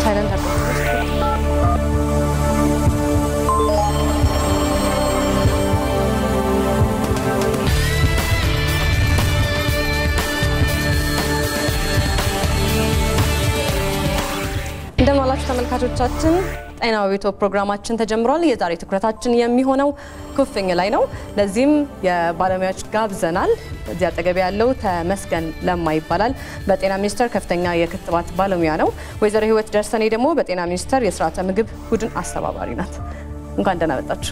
ሳይለንት አድርገው እንደምን ዋላችሁ ተመልካቾቻችን። ጤና በቤቶ ፕሮግራማችን ተጀምሯል። የዛሬ ትኩረታችን የሚሆነው ኩፍኝ ላይ ነው። ለዚህም የባለሙያዎች ጋብዘናል። እዚህ አጠገቤ ያለው ተመስገን ለማ ይባላል። በጤና ሚኒስቴር ከፍተኛ የክትባት ባለሙያ ነው። ወይዘሮ ህይወት ደርሰኔ ደግሞ በጤና ሚኒስቴር የስርዓተ ምግብ ቡድን አስተባባሪ ናት። እንኳን ደህና መጣችሁ።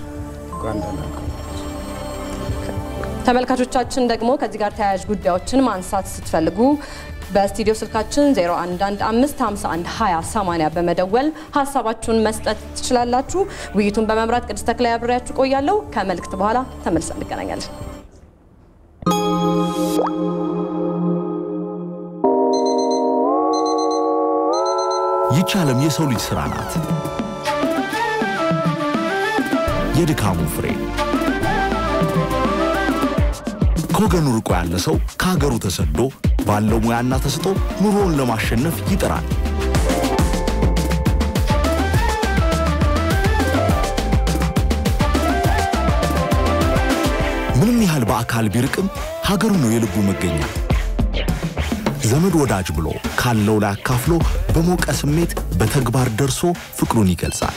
ተመልካቾቻችን ደግሞ ከዚህ ጋር ተያያዥ ጉዳዮችን ማንሳት ስትፈልጉ በስቱዲዮ ስልካችን 0115512080 በመደወል ሀሳባችሁን መስጠት ትችላላችሁ። ውይይቱን በመምራት ቅድስት ተክላይ አብሬያችሁ ቆያለሁ። ከመልእክት በኋላ ተመልሰን እንገናኛለን። ይህች ዓለም የሰው ልጅ ሥራ ናት። የድካሙ ፍሬ ከወገኑ ርቆ ያለ ሰው ከሀገሩ ተሰዶ ባለው ሙያና ተስጦ ኑሮውን ለማሸነፍ ይጥራል። ምንም ያህል በአካል ቢርቅም ሀገሩ ነው የልቡ መገኛ። ዘመድ ወዳጅ ብሎ ካለው ላይ አካፍሎ በሞቀ ስሜት በተግባር ደርሶ ፍቅሩን ይገልጻል።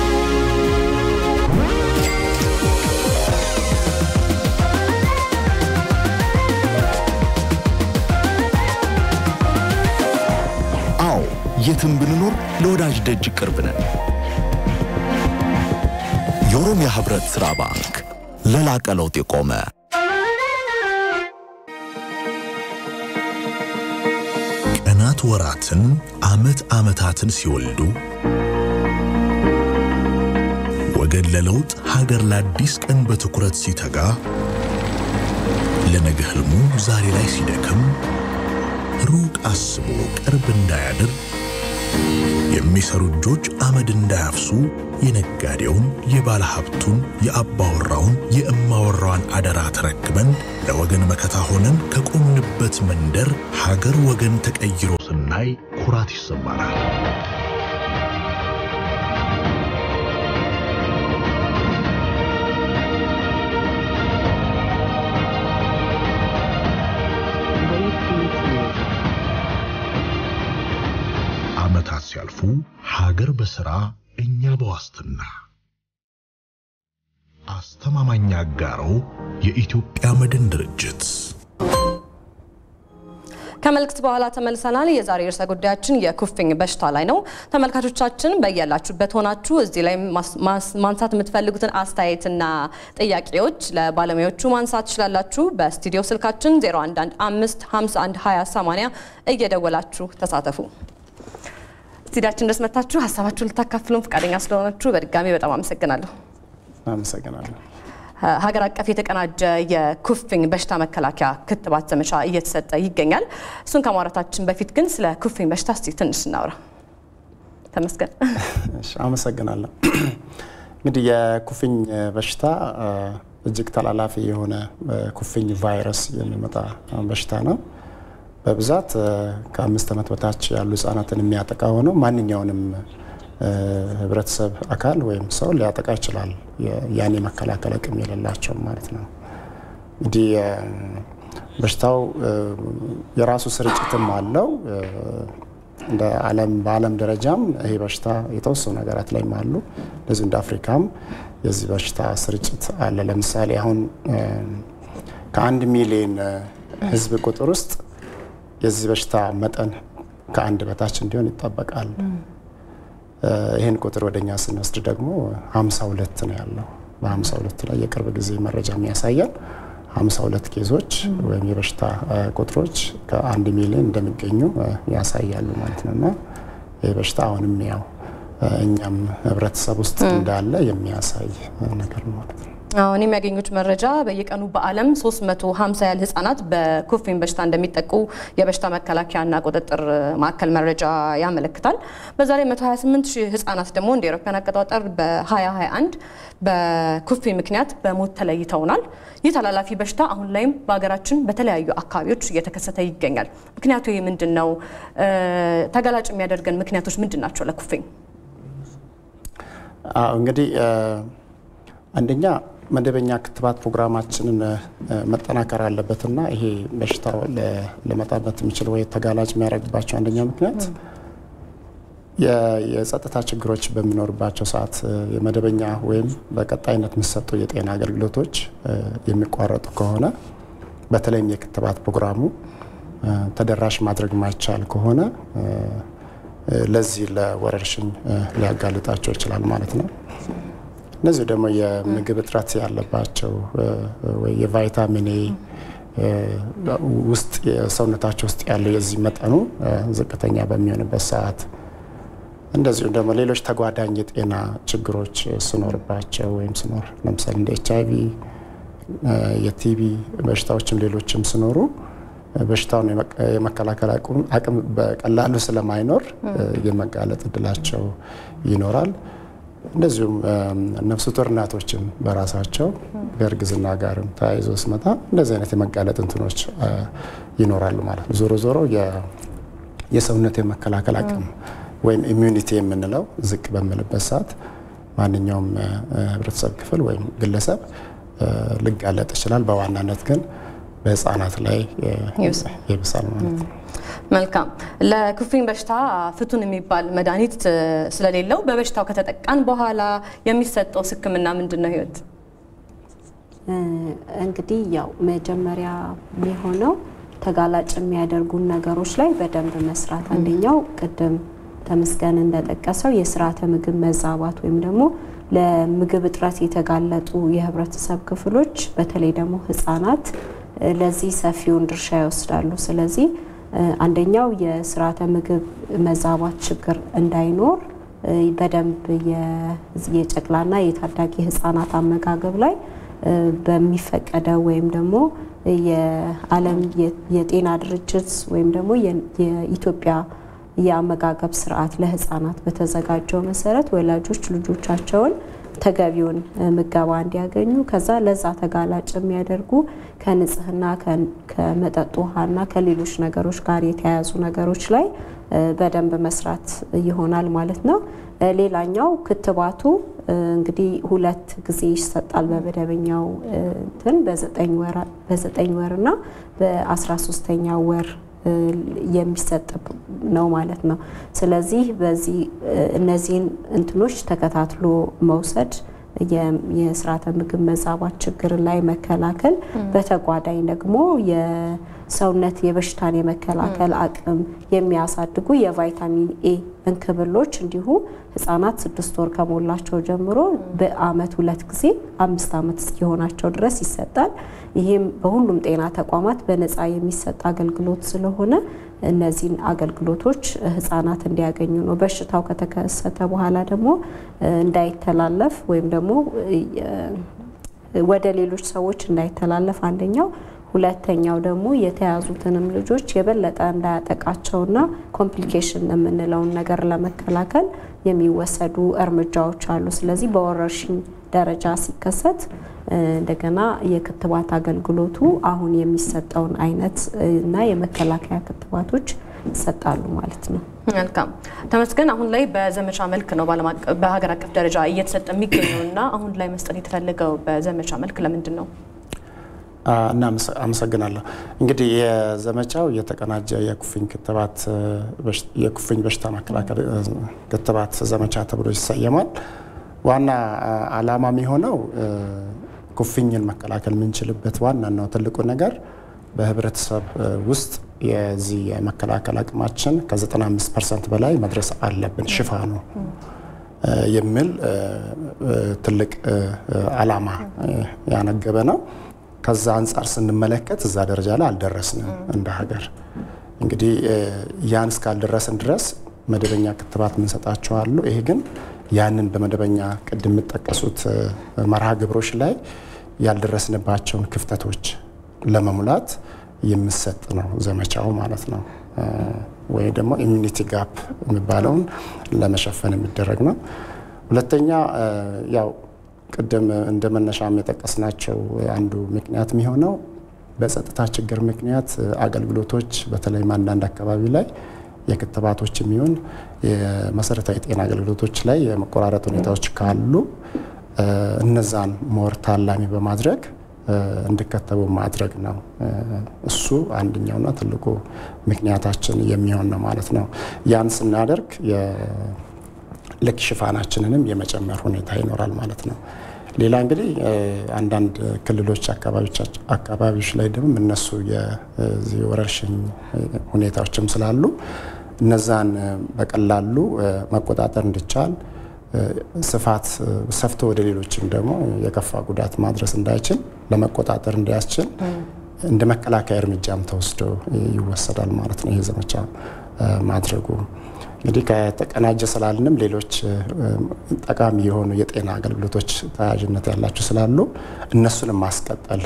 አዎ የትም ብንኖር ለወዳጅ ደጅ ቅርብ ነን። የኦሮሚያ ህብረት ሥራ ባንክ ለላቀ ለውጥ የቆመ ቀናት ወራትን፣ ዓመት ዓመታትን ሲወልዱ ወገን ለለውጥ ሀገር ለአዲስ ቀን በትኩረት ሲተጋ ለነገ ህልሙ ዛሬ ላይ ሲደክም ሩቅ አስቦ ቅርብ እንዳያድር የሚሰሩ እጆች አመድ እንዳያፍሱ የነጋዴውን፣ የባለ ሀብቱን፣ የአባወራውን፣ የእማወራዋን አደራ ተረክበን ለወገን መከታ ሆነን ከቆምንበት መንደር ሀገር ወገን ተቀይሮ ስናይ ኩራት ይሰማናል። ዓመታት ሲያልፉ ሀገር በሥራ እኛ በዋስትና አስተማማኝ አጋሮ የኢትዮጵያ መድን ድርጅት ከመልእክት በኋላ ተመልሰናል። የዛሬ ርዕሰ ጉዳያችን የኩፍኝ በሽታ ላይ ነው። ተመልካቾቻችን በያላችሁበት ሆናችሁ እዚህ ላይ ማንሳት የምትፈልጉትን አስተያየትና ጥያቄዎች ለባለሙያዎቹ ማንሳት ትችላላችሁ። በስቱዲዮ ስልካችን 0115512080 እየደወላችሁ ተሳተፉ። ስቱዲያችን ድረስ መጥታችሁ ሀሳባችሁን ልታካፍሉን ፈቃደኛ ስለሆናችሁ በድጋሚ በጣም አመሰግናለሁ። አመሰግናለሁ። ሀገር አቀፍ የተቀናጀ የኩፍኝ በሽታ መከላከያ ክትባት ዘመቻ እየተሰጠ ይገኛል። እሱን ከማውራታችን በፊት ግን ስለ ኩፍኝ በሽታ እስቲ ትንሽ እናውራ። ተመስገን። እሺ፣ አመሰግናለሁ። እንግዲህ የኩፍኝ በሽታ እጅግ ተላላፊ የሆነ ኩፍኝ ቫይረስ የሚመጣ በሽታ ነው። በብዛት ከአምስት ዓመት በታች ያሉ ህጻናትን የሚያጠቃ ሆነው ማንኛውንም ህብረተሰብ አካል ወይም ሰው ሊያጠቃ ይችላል። ያን የመከላከል አቅም የሌላቸው ማለት ነው። እንግዲህ በሽታው የራሱ ስርጭትም አለው። እንደ ዓለም በዓለም ደረጃም ይሄ በሽታ የተወሰኑ ሀገራት ላይም አሉ። እንደዚሁ እንደ አፍሪካም የዚህ በሽታ ስርጭት አለ። ለምሳሌ አሁን ከአንድ ሚሊዮን ህዝብ ቁጥር ውስጥ የዚህ በሽታ መጠን ከአንድ በታች እንዲሆን ይጠበቃል። ይህን ቁጥር ወደኛ ስንወስድ ደግሞ 52 ነው ያለው። በ52 ላይ የቅርብ ጊዜ መረጃ የሚያሳያል 52 ኬዞች ወይም የበሽታ ቁጥሮች ከአንድ ሚሊዮን እንደሚገኙ ያሳያሉ ማለት ነው እና ይህ በሽታ አሁንም ያው እኛም ህብረተሰብ ውስጥ እንዳለ የሚያሳይ ነገር ነው ማለት ነው። አሁን የሚያገኙት መረጃ በየቀኑ በዓለም 350 ያህል ህጻናት በኩፍኝ በሽታ እንደሚጠቁ የበሽታ መከላከያና ቁጥጥር ማዕከል መረጃ ያመለክታል። በዛ ላይ 128 ሺህ ህጻናት ደግሞ እንደ አውሮፓውያን አቆጣጠር በ2021 በኩፍኝ ምክንያት በሞት ተለይተውናል። ይህ ተላላፊ በሽታ አሁን ላይም በሀገራችን በተለያዩ አካባቢዎች እየተከሰተ ይገኛል። ምክንያቱ ይህ ምንድን ነው? ተጋላጭ የሚያደርገን ምክንያቶች ምንድን ናቸው ለኩፍኝ? እንግዲህ አንደኛ መደበኛ ክትባት ፕሮግራማችንን መጠናከር አለበትና ይሄ በሽታው ሊመጣበት የሚችል ወይ ተጋላጭ የሚያደርግባቸው አንደኛው ምክንያት የጸጥታ ችግሮች በሚኖርባቸው ሰዓት የመደበኛ ወይም በቀጣይነት የሚሰጡ የጤና አገልግሎቶች የሚቋረጡ ከሆነ በተለይም የክትባት ፕሮግራሙ ተደራሽ ማድረግ ማይቻል ከሆነ ለዚህ ለወረርሽኝ ሊያጋልጣቸው ይችላል ማለት ነው። እነዚህ ደግሞ የምግብ እጥረት ያለባቸው ወይ የቫይታሚን ኤ ውስጥ የሰውነታቸው ውስጥ ያለው የዚህ መጠኑ ዝቅተኛ በሚሆንበት ሰዓት እንደዚሁም ደግሞ ሌሎች ተጓዳኝ የጤና ችግሮች ስኖርባቸው ወይም ስኖር ለምሳሌ እንደ ኤች አይቪ የቲቢ በሽታዎችም ሌሎችም ስኖሩ በሽታውን የመከላከል አቅም በቀላሉ ስለማይኖር የመጋለጥ እድላቸው ይኖራል። እንደዚሁም ነፍሰ ጡር እናቶችም በራሳቸው ከእርግዝና ጋርም ተያይዞ ስመጣ እንደዚህ አይነት የመጋለጥ እንትኖች ይኖራሉ ማለት ነው። ዞሮ ዞሮ የሰውነት የመከላከል አቅም ወይም ኢሚዩኒቲ የምንለው ዝቅ በምልበት ሰዓት ማንኛውም ህብረተሰብ ክፍል ወይም ግለሰብ ሊጋለጥ ይችላል። በዋናነት ግን በህፃናት ላይ ይብሳል ማለት ነው። መልካም። ለኩፍኝ በሽታ ፍቱን የሚባል መድኃኒት ስለሌለው በበሽታው ከተጠቃን በኋላ የሚሰጠው ሕክምና ምንድን ነው? ህይወት እንግዲህ ያው መጀመሪያ የሚሆነው ተጋላጭ የሚያደርጉን ነገሮች ላይ በደንብ መስራት። አንደኛው ቅድም ተመስገን እንደጠቀሰው የስርዓተ ምግብ መዛባት ወይም ደግሞ ለምግብ እጥረት የተጋለጡ የህብረተሰብ ክፍሎች በተለይ ደግሞ ህጻናት ለዚህ ሰፊውን ድርሻ ይወስዳሉ። ስለዚህ አንደኛው የስርዓተ ምግብ መዛባት ችግር እንዳይኖር በደንብ የጨቅላና የታዳጊ ህጻናት አመጋገብ ላይ በሚፈቀደው ወይም ደግሞ የዓለም የጤና ድርጅት ወይም ደግሞ የኢትዮጵያ የአመጋገብ ስርዓት ለህፃናት በተዘጋጀው መሰረት ወላጆች ልጆቻቸውን ተገቢውን ምገባ እንዲያገኙ ከዛ ለዛ ተጋላጭ የሚያደርጉ ከንጽህና ከመጠጥ ውሃና ከሌሎች ነገሮች ጋር የተያያዙ ነገሮች ላይ በደንብ መስራት ይሆናል ማለት ነው። ሌላኛው ክትባቱ እንግዲህ ሁለት ጊዜ ይሰጣል በመደበኛው እንትን በዘጠኝ ወርና በአስራ ሶስተኛው ወር የሚሰጥ ነው ማለት ነው። ስለዚህ በዚህ እነዚህን እንትኖች ተከታትሎ መውሰድ የስርዓተ ምግብ መዛባት ችግርን ላይ መከላከል፣ በተጓዳኝ ደግሞ የሰውነት የበሽታን የመከላከል አቅም የሚያሳድጉ የቫይታሚን ኤ እንክብሎች እንዲሁ ህጻናት ስድስት ወር ከሞላቸው ጀምሮ በአመት ሁለት ጊዜ አምስት አመት እስኪሆናቸው ድረስ ይሰጣል። ይህም በሁሉም ጤና ተቋማት በነፃ የሚሰጥ አገልግሎት ስለሆነ እነዚህን አገልግሎቶች ህጻናት እንዲያገኙ ነው። በሽታው ከተከሰተ በኋላ ደግሞ እንዳይተላለፍ ወይም ደግሞ ወደ ሌሎች ሰዎች እንዳይተላለፍ አንደኛው ሁለተኛው ደግሞ የተያዙትንም ልጆች የበለጠ እንዳያጠቃቸውና ኮምፕሊኬሽን የምንለውን ነገር ለመከላከል የሚወሰዱ እርምጃዎች አሉ። ስለዚህ በወረርሽኝ ደረጃ ሲከሰት እንደገና የክትባት አገልግሎቱ አሁን የሚሰጠውን አይነት እና የመከላከያ ክትባቶች ይሰጣሉ ማለት ነው። መልካም ተመስገን። አሁን ላይ በዘመቻ መልክ ነው በሀገር አቀፍ ደረጃ እየተሰጠ የሚገኘው እና አሁን ላይ መስጠት የተፈለገው በዘመቻ መልክ ለምንድን ነው? እና አመሰግናለሁ። እንግዲህ የዘመቻው የተቀናጀ የኩፍኝ ክትባት የኩፍኝ በሽታ መከላከል ክትባት ዘመቻ ተብሎ ይሰየማል። ዋና ዓላማ የሚሆነው ኩፍኝን መከላከል የምንችልበት ዋናናው ትልቁ ነገር በህብረተሰብ ውስጥ የዚህ የመከላከል አቅማችን ከ95 ፐርሰንት በላይ መድረስ አለብን ሽፋኑ የሚል ትልቅ ዓላማ ያነገበ ነው። ከዛ አንጻር ስንመለከት እዛ ደረጃ ላይ አልደረስንም እንደ ሀገር። እንግዲህ ያን እስካልደረስን ድረስ መደበኛ ክትባት የምንሰጣቸው አሉ። ይሄ ግን ያንን በመደበኛ ቅድም የምጠቀሱት መርሃ ግብሮች ላይ ያልደረስንባቸውን ክፍተቶች ለመሙላት የሚሰጥ ነው ዘመቻው ማለት ነው። ወይ ደግሞ ኢሚኒቲ ጋፕ የሚባለውን ለመሸፈን የሚደረግ ነው። ሁለተኛ ያው ቅድም እንደ መነሻም የጠቀስናቸው አንዱ ምክንያት የሚሆነው በጸጥታ ችግር ምክንያት አገልግሎቶች በተለይም አንዳንድ አካባቢ ላይ የክትባቶች የሚሆን የመሰረታዊ ጤና አገልግሎቶች ላይ የመቆራረጥ ሁኔታዎች ካሉ እነዛን ሞር ታላሚ በማድረግ እንዲከተቡ ማድረግ ነው። እሱ አንደኛውና ትልቁ ምክንያታችን የሚሆን ነው ማለት ነው። ያን ስናደርግ ልክ ሽፋናችንንም የመጨመር ሁኔታ ይኖራል ማለት ነው። ሌላ እንግዲህ አንዳንድ ክልሎች አካባቢዎች ላይ ደግሞ እነሱ የዚህ ወረርሽኝ ሁኔታዎችም ስላሉ እነዛን በቀላሉ መቆጣጠር እንዲቻል ስፋት ሰፍቶ ወደ ሌሎችም ደግሞ የከፋ ጉዳት ማድረስ እንዳይችል ለመቆጣጠር እንዲያስችል እንደ መከላከያ እርምጃም ተወስዶ ይወሰዳል ማለት ነው። ይህ ዘመቻ ማድረጉ እንግዲህ ከተቀናጀ ስላልንም ሌሎች ጠቃሚ የሆኑ የጤና አገልግሎቶች ተያያዥነት ያላቸው ስላሉ እነሱንም ማስቀጠል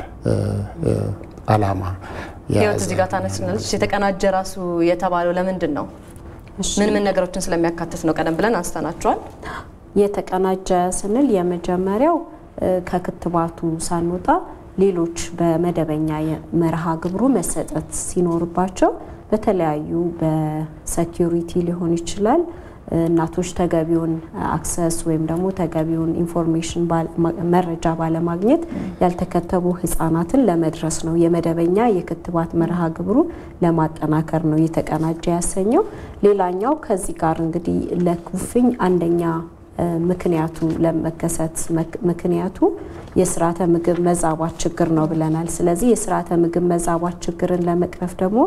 አላማ ህይወት እዚህ ጋር ታነስናለች። የተቀናጀ ራሱ የተባለው ለምንድን ነው? ምን ምን ነገሮችን ስለሚያካትት ነው? ቀደም ብለን አንስተናቸዋል። የተቀናጀ ስንል የመጀመሪያው ከክትባቱ ሳንወጣ ሌሎች በመደበኛ መርሃ ግብሩ መሰጠት ሲኖርባቸው በተለያዩ በሴኪሪቲ ሊሆን ይችላል እናቶች ተገቢውን አክሰስ ወይም ደግሞ ተገቢውን ኢንፎርሜሽን መረጃ ባለማግኘት ያልተከተቡ ህጻናትን ለመድረስ ነው። የመደበኛ የክትባት መርሃ ግብሩ ለማጠናከር ነው የተቀናጀ ያሰኘው። ሌላኛው ከዚህ ጋር እንግዲህ ለኩፍኝ አንደኛ ምክንያቱ ለመከሰት ምክንያቱ የስርዓተ ምግብ መዛባት ችግር ነው ብለናል። ስለዚህ የስርዓተ ምግብ መዛባት ችግርን ለመቅረፍ ደግሞ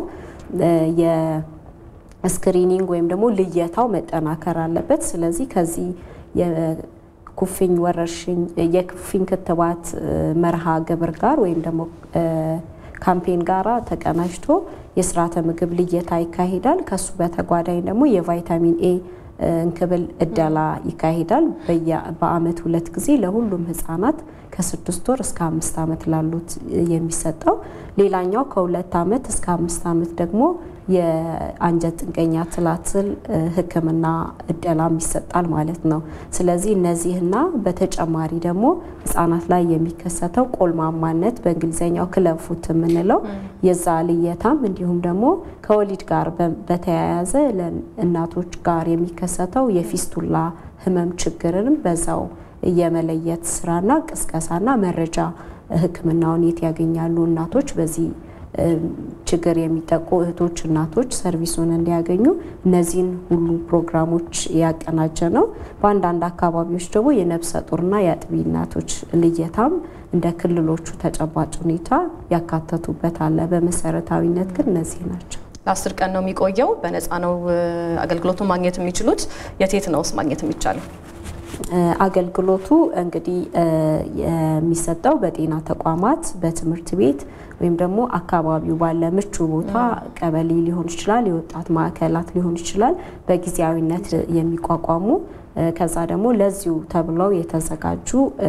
የስክሪኒንግ ወይም ደግሞ ልየታው መጠናከር አለበት። ስለዚህ ከዚህ የኩፍኝ ወረርሽኝ የኩፍኝ ክትባት መርሃ ግብር ጋር ወይም ደግሞ ካምፔን ጋራ ተቀናጅቶ የስርዓተ ምግብ ልየታ ይካሄዳል። ከሱ በተጓዳኝ ደግሞ የቫይታሚን ኤ እንክብል እደላ ይካሄዳል። በአመት ሁለት ጊዜ ለሁሉም ህጻናት ከስድስት ወር እስከ አምስት ዓመት ላሉት የሚሰጠው። ሌላኛው ከሁለት ዓመት እስከ አምስት ዓመት ደግሞ የአንጀት ጥገኛ ትላትል ሕክምና እደላም ይሰጣል ማለት ነው። ስለዚህ እነዚህና በተጨማሪ ደግሞ ህጻናት ላይ የሚከሰተው ቆልማማነት በእንግሊዝኛው ክለብ ፉት የምንለው የዛ ልየታም እንዲሁም ደግሞ ከወሊድ ጋር በተያያዘ እናቶች ጋር የሚከሰተው የፊስቱላ ህመም ችግርንም በዛው የመለየት ስራና ቅስቀሳና መረጃ ህክምናውን የት ያገኛሉ እናቶች በዚህ ችግር የሚጠቁ እህቶች እናቶች ሰርቪሱን እንዲያገኙ እነዚህን ሁሉ ፕሮግራሞች ያቀናጀ ነው። በአንዳንድ አካባቢዎች ደግሞ የነፍሰ ጡርና የአጥቢ እናቶች ልየታም እንደ ክልሎቹ ተጨባጭ ሁኔታ ያካተቱበት አለ። በመሰረታዊነት ግን እነዚህ ናቸው። ለአስር ቀን ነው የሚቆየው። በነፃ ነው አገልግሎቱን ማግኘት የሚችሉት። የት የት ነውስ ማግኘት የሚቻለው? አገልግሎቱ እንግዲህ የሚሰጠው በጤና ተቋማት፣ በትምህርት ቤት ወይም ደግሞ አካባቢው ባለ ምቹ ቦታ ቀበሌ ሊሆን ይችላል፣ የወጣት ማዕከላት ሊሆን ይችላል፣ በጊዜያዊነት የሚቋቋሙ ከዛ ደግሞ ለዚሁ ተብለው የተዘጋጁ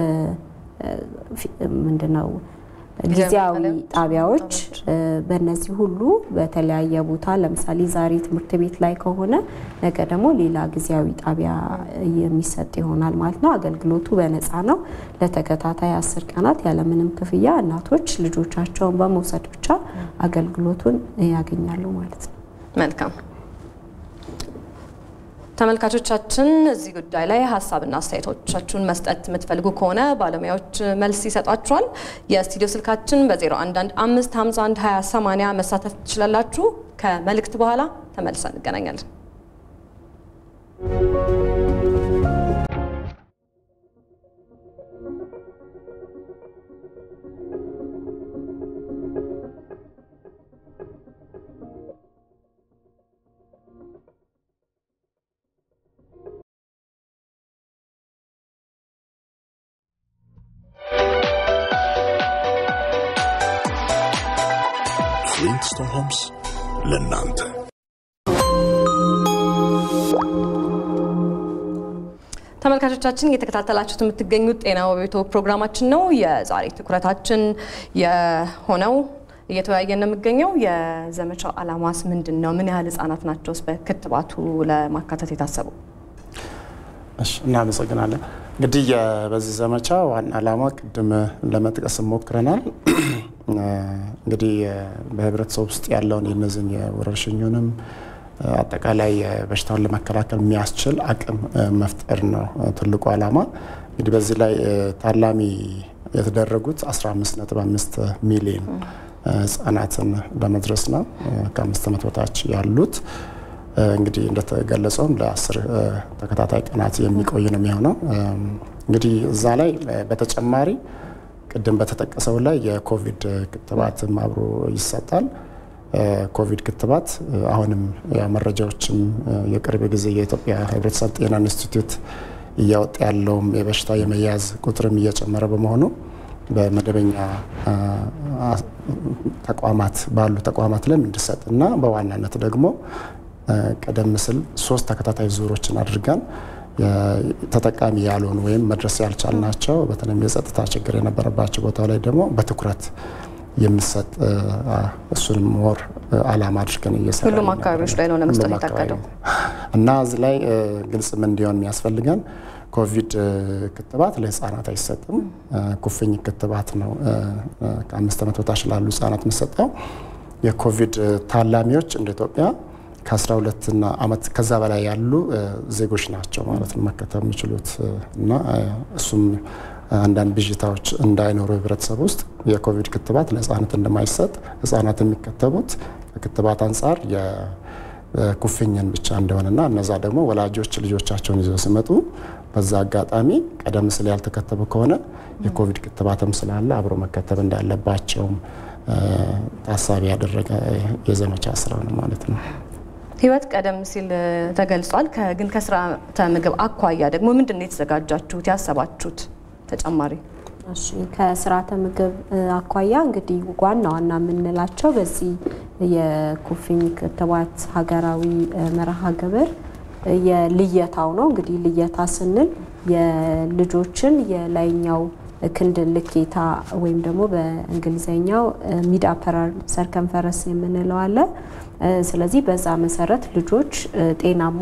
ምንድነው ጊዜያዊ ጣቢያዎች በእነዚህ ሁሉ በተለያየ ቦታ ለምሳሌ ዛሬ ትምህርት ቤት ላይ ከሆነ ነገ ደግሞ ሌላ ጊዜያዊ ጣቢያ የሚሰጥ ይሆናል ማለት ነው። አገልግሎቱ በነፃ ነው። ለተከታታይ አስር ቀናት ያለምንም ክፍያ እናቶች ልጆቻቸውን በመውሰድ ብቻ አገልግሎቱን ያገኛሉ ማለት ነው። መልካም ተመልካቾቻችን እዚህ ጉዳይ ላይ ሀሳብና አስተያየቶቻችሁን መስጠት የምትፈልጉ ከሆነ ባለሙያዎች መልስ ይሰጧችኋል። የስቱዲዮ ስልካችን በ0115512080 መሳተፍ ትችላላችሁ። ከመልእክት በኋላ ተመልሰን እንገናኛለን። ፍሊንትስቶን ሆምስ ለእናንተ ተመልካቾቻችን እየተከታተላችሁት የምትገኙት ጤና በቤቶ ፕሮግራማችን ነው። የዛሬ ትኩረታችን የሆነው እየተወያየን ነው የሚገኘው የዘመቻው ዓላማስ ምንድን ነው? ምን ያህል ህጻናት ናቸውስ በክትባቱ ለማካተት የታሰቡ? እሺ እናመሰግናለን። እንግዲህ በዚህ ዘመቻ ዋና ዓላማ ቅድም ለመጥቀስ ሞክረናል። እንግዲህ በህብረተሰብ ውስጥ ያለውን የነዚህን የወረርሽኙንም አጠቃላይ በሽታውን ለመከላከል የሚያስችል አቅም መፍጠር ነው ትልቁ ዓላማ። እንግዲህ በዚህ ላይ ታላሚ የተደረጉት 15.5 ሚሊዮን ህጻናትን ለመድረስ ነው። ከአምስት ዓመት በታች ያሉት እንግዲህ እንደተገለጸውም ለአስር ተከታታይ ቀናት የሚቆይ ነው የሚሆነው። እንግዲህ እዛ ላይ በተጨማሪ ቅድም በተጠቀሰው ላይ የኮቪድ ክትባትም አብሮ ይሰጣል። ኮቪድ ክትባት አሁንም መረጃዎችም የቅርብ ጊዜ የኢትዮጵያ ህብረተሰብ ጤና ኢንስቲትዩት እያወጣ ያለውም የበሽታ የመያዝ ቁጥርም እየጨመረ በመሆኑ በመደበኛ ተቋማት ባሉ ተቋማት ላይ እንዲሰጥ እና በዋናነት ደግሞ ቀደም ሲል ሶስት ተከታታይ ዙሮችን አድርገን ተጠቃሚ ያልሆኑ ወይም መድረስ ያልቻልናቸው በተለይም የጸጥታ ችግር የነበረባቸው ቦታ ላይ ደግሞ በትኩረት የሚሰጥ እሱንም ወር አላማ አድርገን እየሰራ ሁሉም አካባቢዎች ላይ ነው ለመስጠት የታቀደው እና እዚህ ላይ ግልጽ ምን እንዲሆን የሚያስፈልገን ኮቪድ ክትባት ለህፃናት አይሰጥም። ኩፍኝ ክትባት ነው ከአምስት ዓመት በታች ላሉ ህጻናት የሚሰጠው። የኮቪድ ታላሚዎች እንደ ኢትዮጵያ ከ12 ዓመት ከዛ በላይ ያሉ ዜጎች ናቸው ማለት ነው መከተብ የሚችሉት እና እሱም አንዳንድ ብዥታዎች እንዳይኖሩ ህብረተሰብ ውስጥ የኮቪድ ክትባት ለህፃናት እንደማይሰጥ ህፃናት የሚከተቡት ከክትባት አንጻር የኩፍኝን ብቻ እንደሆነና እነዛ ደግሞ ወላጆች ልጆቻቸውን ይዘው ሲመጡ በዛ አጋጣሚ ቀደም ሲል ያልተከተቡ ከሆነ የኮቪድ ክትባትም ስላለ አብሮ መከተብ እንዳለባቸውም ታሳቢ ያደረገ የዘመቻ ስራ ነው ማለት ነው። ህይወት ቀደም ሲል ተገልጿል። ግን ከስርዓተ ምግብ አኳያ ደግሞ ምንድን ነው የተዘጋጃችሁት ያሰባችሁት ተጨማሪ? እሺ ከስርዓተ ምግብ አኳያ እንግዲህ ዋና ዋና የምንላቸው በዚህ የኩፍኝ ክትባት ሀገራዊ መርሃ ግብር የልየታው ነው። እንግዲህ ልየታ ስንል የልጆችን የላይኛው ክንድ ልኬታ ወይም ደግሞ በእንግሊዝኛው ሚድ አፐራር ሰርከንፈረስ የምንለው አለ። ስለዚህ በዛ መሰረት ልጆች ጤናማ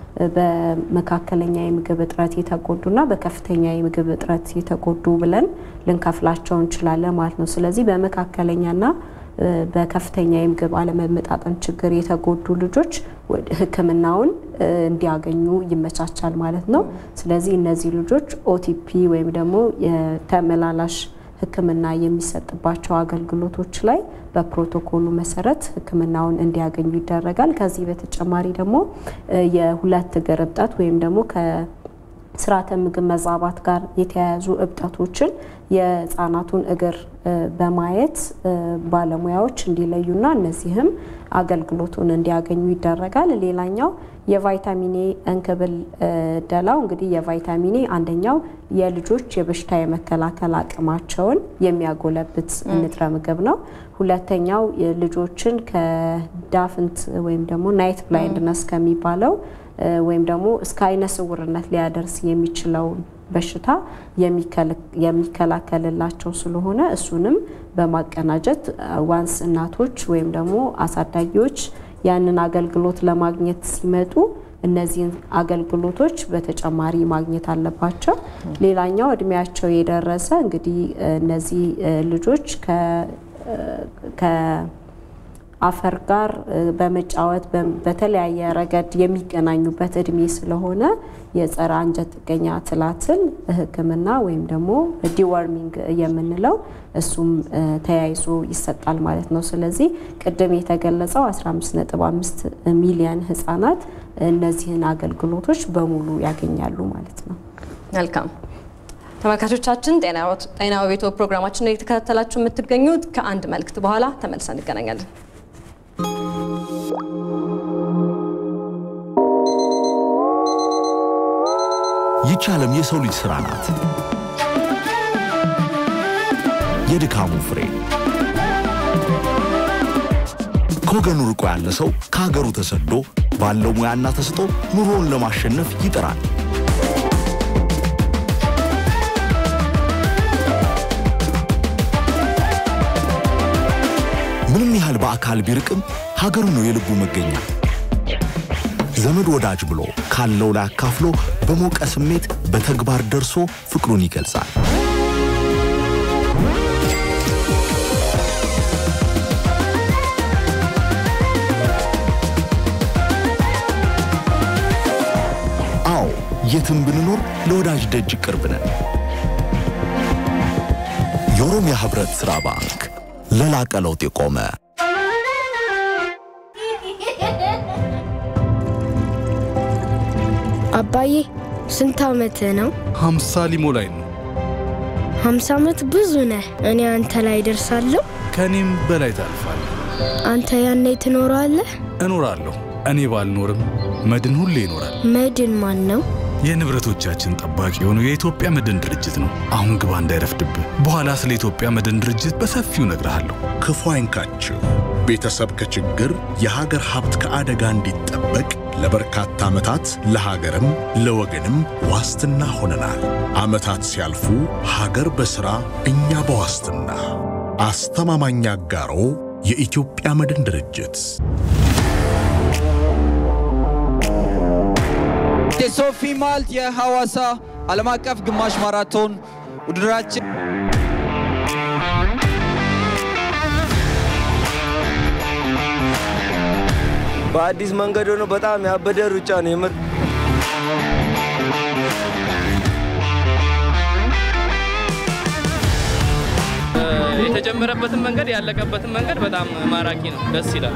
በመካከለኛ የምግብ እጥረት የተጎዱና በከፍተኛ የምግብ እጥረት የተጎዱ ብለን ልንከፍላቸው እንችላለን ማለት ነው። ስለዚህ በመካከለኛና በከፍተኛ የምግብ አለመመጣጠን ችግር የተጎዱ ልጆች ሕክምናውን እንዲያገኙ ይመቻቻል ማለት ነው። ስለዚህ እነዚህ ልጆች ኦቲፒ ወይም ደግሞ የተመላላሽ ሕክምና የሚሰጥባቸው አገልግሎቶች ላይ በፕሮቶኮሉ መሰረት ሕክምናውን እንዲያገኙ ይደረጋል። ከዚህ በተጨማሪ ደግሞ የሁለት እግር እብጠት ወይም ደግሞ ከስርዓተ ምግብ መዛባት ጋር የተያያዙ እብጠቶችን የህፃናቱን እግር በማየት ባለሙያዎች እንዲለዩና እነዚህም አገልግሎቱን እንዲያገኙ ይደረጋል። ሌላኛው የቫይታሚን ኤ እንክብል ደላው እንግዲህ የቫይታሚን ኤ አንደኛው የልጆች የበሽታ የመከላከል አቅማቸውን የሚያጎለብት ንጥረ ምግብ ነው። ሁለተኛው ልጆችን ከዳፍንት ወይም ደግሞ ናይት ብላይንድነስ ከሚባለው ወይም ደግሞ እስከ አይነ ስውርነት ሊያደርስ የሚችለውን በሽታ የሚከላከልላቸው ስለሆነ እሱንም በማቀናጀት ዋንስ እናቶች ወይም ደግሞ አሳዳጊዎች ያንን አገልግሎት ለማግኘት ሲመጡ እነዚህን አገልግሎቶች በተጨማሪ ማግኘት አለባቸው። ሌላኛው እድሜያቸው የደረሰ እንግዲህ እነዚህ ልጆች ከአፈር ጋር በመጫወት በተለያየ ረገድ የሚገናኙበት እድሜ ስለሆነ የጸረ አንጀት ጥገኛ ትላትል ሕክምና ወይም ደግሞ ዲወርሚንግ የምንለው እሱም ተያይዞ ይሰጣል ማለት ነው። ስለዚህ ቅድም የተገለጸው 15.5 ሚሊዮን ህጻናት እነዚህን አገልግሎቶች በሙሉ ያገኛሉ ማለት ነው። መልካም ተመልካቾቻችን፣ ጤና በቤቶ ፕሮግራማችን ላይ የተከታተላችሁ የምትገኙት ከአንድ መልእክት በኋላ ተመልሰን እንገናኛለን። ይቺ ዓለም የሰው ልጅ ሥራ ናት። የድካሙ ፍሬ ከወገኑ ርቆ ያለ ሰው ከሀገሩ ተሰዶ ባለው ሙያና ተስጦ ኑሮውን ለማሸነፍ ይጥራል። ምንም ያህል በአካል ቢርቅም ሀገሩ ነው የልቡ መገኛ። ዘመድ ወዳጅ ብሎ ካለው ላይ አካፍሎ በሞቀ ስሜት በተግባር ደርሶ ፍቅሩን ይገልጻል። አዎ የትም ብንኖር ለወዳጅ ደጅ ቅርብ ነን። የኦሮሚያ ህብረት ሥራ ባንክ ለላቀ ለውጥ የቆመ አባዬ ስንት ዓመትህ ነው? ሀምሳ ሊሞላኝ ነው። ሀምሳ ዓመት ብዙ ነህ። እኔ አንተ ላይ ደርሳለሁ። ከእኔም በላይ ታልፋለህ። አንተ ያኔ ትኖራለህ። እኖራለሁ። እኔ ባልኖርም መድን ሁሌ ይኖራል። መድን ማን ነው? የንብረቶቻችን ጠባቂ የሆነው የኢትዮጵያ መድን ድርጅት ነው። አሁን ግባ እንዳይረፍድብህ። በኋላ ስለ ኢትዮጵያ መድን ድርጅት በሰፊው እነግርሃለሁ። ክፉ አይንካችሁ። ቤተሰብ ከችግር የሀገር ሀብት ከአደጋ እንዲጠበቅ ለበርካታ ዓመታት ለሀገርም ለወገንም ዋስትና ሆነናል። ዓመታት ሲያልፉ ሀገር በሥራ እኛ በዋስትና አስተማማኝ አጋሮ የኢትዮጵያ መድን ድርጅት የሶፊ ማልት የሐዋሳ ዓለም አቀፍ ግማሽ ማራቶን ውድድራችን በአዲስ መንገድ ሆኖ በጣም ያበደ ሩጫ ነው የምር። የተጀመረበትን መንገድ ያለቀበትን መንገድ በጣም ማራኪ ነው፣ ደስ ይላል።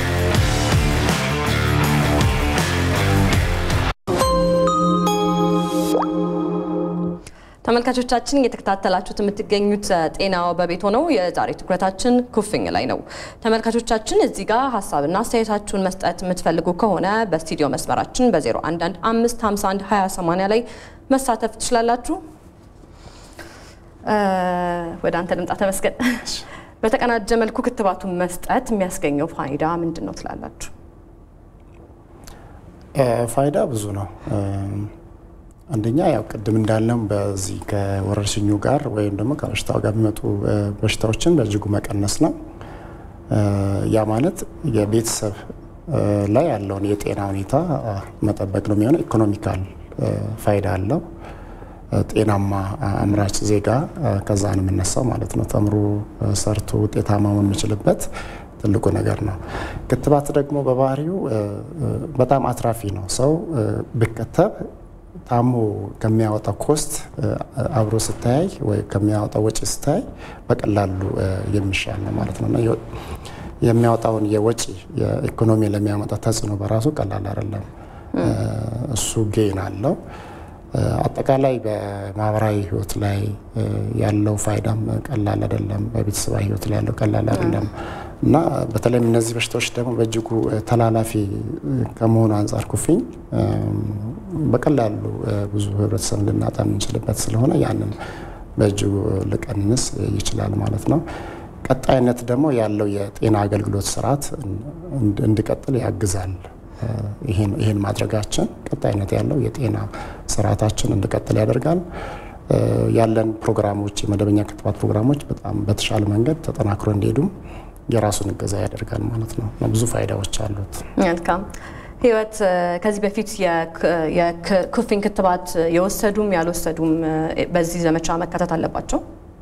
ተመልካቾቻችን እየተከታተላችሁት የምትገኙት ጤናው በቤት ሆነው የዛሬ ትኩረታችን ኩፍኝ ላይ ነው። ተመልካቾቻችን እዚህ ጋር ሀሳብና አስተያየታችሁን መስጠት የምትፈልጉ ከሆነ በስቱዲዮ መስመራችን በ0115512080 ላይ መሳተፍ ትችላላችሁ። ወደ አንተ ልምጣ ተመስገን። በተቀናጀ መልኩ ክትባቱን መስጠት የሚያስገኘው ፋይዳ ምንድን ነው ትላላችሁ? ፋይዳ ብዙ ነው። አንደኛ ያው ቅድም እንዳልነው በዚህ ከወረርሽኙ ጋር ወይም ደግሞ ከበሽታው ጋር የሚመጡ በሽታዎችን በእጅጉ መቀነስ ነው። ያ ማለት የቤተሰብ ላይ ያለውን የጤና ሁኔታ መጠበቅ ነው የሚሆነው። ኢኮኖሚካል ፋይዳ አለው። ጤናማ አምራች ዜጋ ከዛ ነው የምነሳው ማለት ነው። ተምሮ ሰርቶ ውጤታማ መሆን የሚችልበት ትልቁ ነገር ነው። ክትባት ደግሞ በባህሪው በጣም አትራፊ ነው። ሰው ቢከተብ ታሞ ከሚያወጣው ኮስት አብሮ ስታይ ወይ ከሚያወጣው ወጪ ስታይ በቀላሉ የሚሻል ነው ማለት ነው እና የሚያወጣውን የወጪ የኢኮኖሚ ለሚያመጣ ተጽዕኖ በራሱ ቀላል አይደለም። እሱ ጌን አለው። አጠቃላይ በማህበራዊ ህይወት ላይ ያለው ፋይዳም ቀላል አይደለም። በቤተሰባዊ ህይወት ላይ ያለው ቀላል አይደለም እና በተለይም እነዚህ በሽታዎች ደግሞ በእጅጉ ተላላፊ ከመሆኑ አንጻር ኩፍኝ በቀላሉ ብዙ ህብረተሰብ ልናጣ የምንችልበት ስለሆነ ያንን በእጅጉ ሊቀንስ ይችላል ማለት ነው። ቀጣይነት ደግሞ ያለው የጤና አገልግሎት ስርዓት እንዲቀጥል ያግዛል። ይህን ማድረጋችን ቀጣይነት ያለው የጤና ስርዓታችን እንዲቀጥል ያደርጋል። ያለን ፕሮግራሞች፣ የመደበኛ ክትባት ፕሮግራሞች በጣም በተሻለ መንገድ ተጠናክሮ እንዲሄዱም የራሱን እገዛ ያደርጋል ማለት ነው። ብዙ ፋይዳዎች አሉት። መልካም ህይወት፣ ከዚህ በፊት የኩፍኝ ክትባት የወሰዱም ያልወሰዱም በዚህ ዘመቻ መካተት አለባቸው?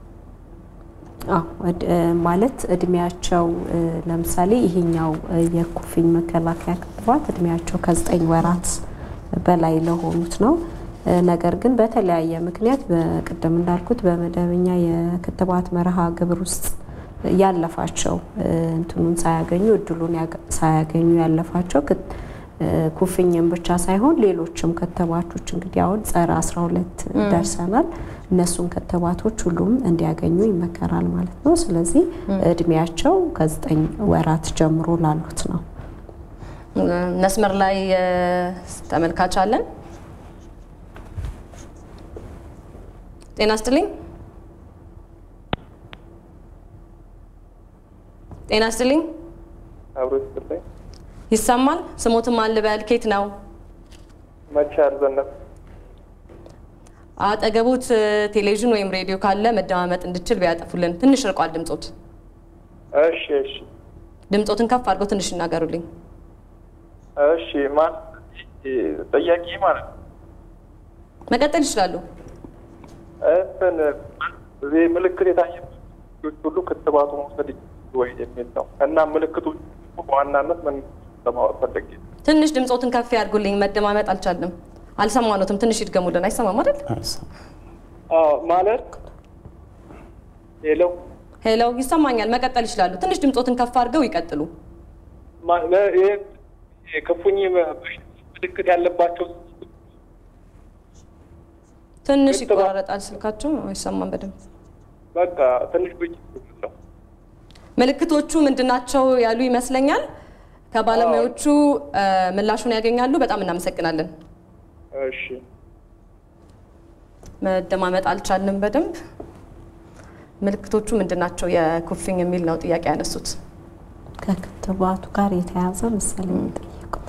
ማለት እድሜያቸው ለምሳሌ ይሄኛው የኩፍኝ መከላከያ ክትባት እድሜያቸው ከዘጠኝ ወራት በላይ ለሆኑት ነው። ነገር ግን በተለያየ ምክንያት በቅድም እንዳልኩት በመደበኛ የክትባት መርሃ ግብር ውስጥ ያለፋቸው እንትኑን ሳያገኙ እድሉን ሳያገኙ ያለፋቸው ኩፍኝም ብቻ ሳይሆን ሌሎችም ክትባቶች እንግዲህ አሁን ጸረ 12 ደርሰናል። እነሱን ክትባቶች ሁሉም እንዲያገኙ ይመከራል ማለት ነው። ስለዚህ እድሜያቸው ከዘጠኝ ወራት ጀምሮ ላሉት ነው። መስመር ላይ ተመልካች አለን። ጤና ይስጥልኝ። ጤና ይስጥልኝ። አብሮ ይስጥልኝ። ይሰማል? ስሞትም አልበል። ኬት ነው? መቻል ዘነብ አጠገቡት ቴሌቪዥን ወይም ሬዲዮ ካለ መደማመጥ እንድችል ቢያጠፉልን። ትንሽ ርቋል ድምጾት። እሺ፣ እሺ። ድምፆትን ከፍ አድርገው ትንሽ ይናገሩልኝ። እሺ ማን ጥያቄ ማለት ነው መቀጠል ይችላሉ። እንትን ይሄ ምልክት የታየባቸው ልጆች ሁሉ ክትባቱ መውሰድ ይችላሉ ወይ የሚል ነው እና ምልክቶች በዋናነት ምን ለማወቅ ፈልጌ ነው። ትንሽ ድምፆትን ከፍ ያድርጉልኝ። መደማመጥ አልቻልንም፣ አልሰማኖትም። ትንሽ ይድገሙልን። አይሰማም አይደል? አዎ ማለት ሄሎ ሄሎ፣ ይሰማኛል። መቀጠል ይችላሉ። ትንሽ ድምፆትን ከፍ አድርገው ይቀጥሉ። ማ- ለ- ይሄ የክፉኝ በሽታ ምልክት ያለባቸው ትንሽ ይቆራረጣል ስልካቸው፣ አይሰማም በደንብ። በቃ ትንሽ ብይ ነው ምልክቶቹ ምንድናቸው ያሉ ይመስለኛል። ከባለሙያዎቹ እ፣ ምላሹን ያገኛሉ። በጣም እናመሰግናለን። እሺ መደማመጥ አልቻልንም በደንብ። ምልክቶቹ ምንድናቸው የኩፍኝ የሚል ነው ጥያቄ ያነሱት። ከክትባቱ ጋር የተያዘ መሰለኝ የጠየቁት።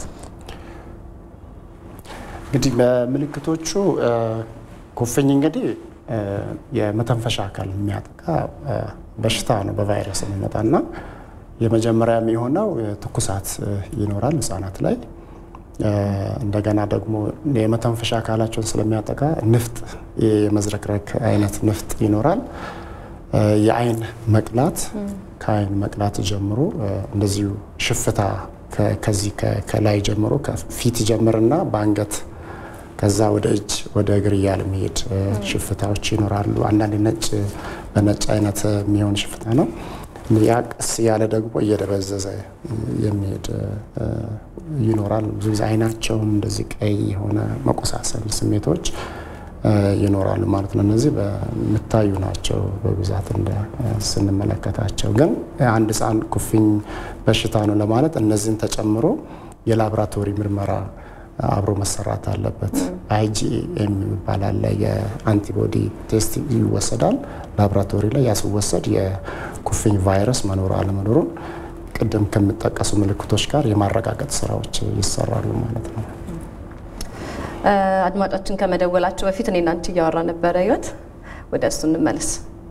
እንግዲህ በምልክቶቹ እ፣ ኩፍኝ እንግዲህ እ፣ የመተንፈሻ አካል የሚያጠቃ እ፣ በሽታ ነው በቫይረስ የሚመጣና የመጀመሪያ የሚሆነው እ፣ ትኩሳት እ፣ ይኖራል ህጻናት ላይ እ፣ እንደገና ደግሞ የመተንፈሻ አካላቸውን ስለሚያጠቃ ንፍጥ የመዝረክረክ አይነት ንፍጥ ይኖራል። እ፣ የአይን መቅላት ከአይን መቅላት ጀምሮ እ፣ እንደዚሁ ሽፍታ ከ- ከዚህ ከ- ከላይ ጀምሮ ከፊት ጀምርና በአንገት ከዛ ወደ እጅ ወደ እግር እያለ የሚሄድ እ፣ ሽፍታዎች ይኖራሉ። አንዳንድ ነጭ በነጭ አይነት የሚሆን ሽፍታ ነው። ያ ቀስ እያለ ደግሞ እየደበዘዘ የሚሄድ እ፣ ይኖራል። ብዙ ጊዜ አይናቸውን እንደዚህ ቀይ የሆነ መቆሳሰል ስሜቶች እ፣ ይኖራሉ ማለት ነው። እነዚህ በሚታዩ ናቸው በብዛት እንደ እ፣ ስንመለከታቸው። ግን አንድ ህፃን ኩፍኝ በሽታ ነው ለማለት እነዚህን ተጨምሮ የላቦራቶሪ ምርመራ አብሮ መሰራት አለበት። አይጂኤም የሚባል አለ። የአንቲቦዲ ቴስት ይወሰዳል ላቦራቶሪ ላይ። ያ ሲወሰድ የኩፍኝ ቫይረስ መኖር አለመኖሩን ቅድም ከሚጠቀሱ ምልክቶች ጋር የማረጋገጥ ስራዎች ይሰራሉ ማለት ነው። እ፣ አድማጫችን ከመደወላቸው በፊት እኔ እናንቺ እያወራ ነበረ። ህይወት ወደ እሱ እንመለስ።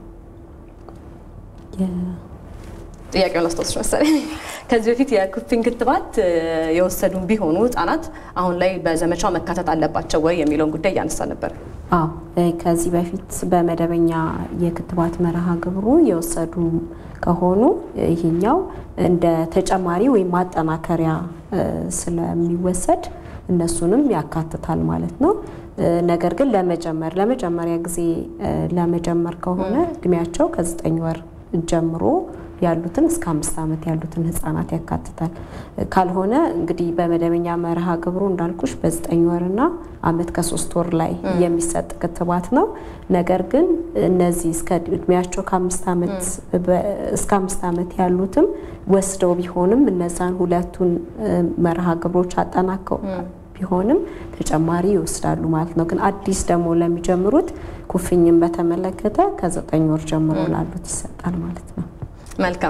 ጥያቄውን አስታውስሽ መሰለኝ። ከዚህ በፊት የኩፍኝ ክትባት እ፣ የወሰዱም ቢሆኑ ህጻናት አሁን ላይ በዘመቻው መካተት አለባቸው ወይ የሚለውን ጉዳይ እያነሳ ነበር። አዎ እ፣ ከዚህ በፊት በመደበኛ የክትባት መርሃ ግብሩ የወሰዱ ከሆኑ ይሄኛው እንደ ተጨማሪ ወይም ማጠናከሪያ እ፣ ስለሚወሰድ እነሱንም ያካትታል ማለት ነው። እ፣ ነገር ግን ለመጀመር ለመጀመሪያ ጊዜ እ፣ ለመጀመር ከሆነ እድሜያቸው ከዘጠኝ ወር ጀምሮ ያሉትን እስከ አምስት ዓመት ያሉትን ህጻናት ያካትታል። ካልሆነ እንግዲህ በመደበኛ መርሃ ግብሩ እንዳልኩሽ በዘጠኝ ወርና አመት ከሶስት ወር ላይ የሚሰጥ ክትባት ነው። ነገር ግን እነዚህ እስከ እድሜያቸው ከአምስት ዓመት በ- እስከ አምስት ዓመት ያሉትም ወስደው ቢሆንም እነዛን ሁለቱን እ፣ መርሃ ግብሮች አጠናከው ቢሆንም ተጨማሪ ይወስዳሉ ማለት ነው። ግን አዲስ ደግሞ ለሚጀምሩት ኩፍኝን በተመለከተ ከዘጠኝ ወር ጀምሮ ላሉት ይሰጣል ማለት ነው። መልካም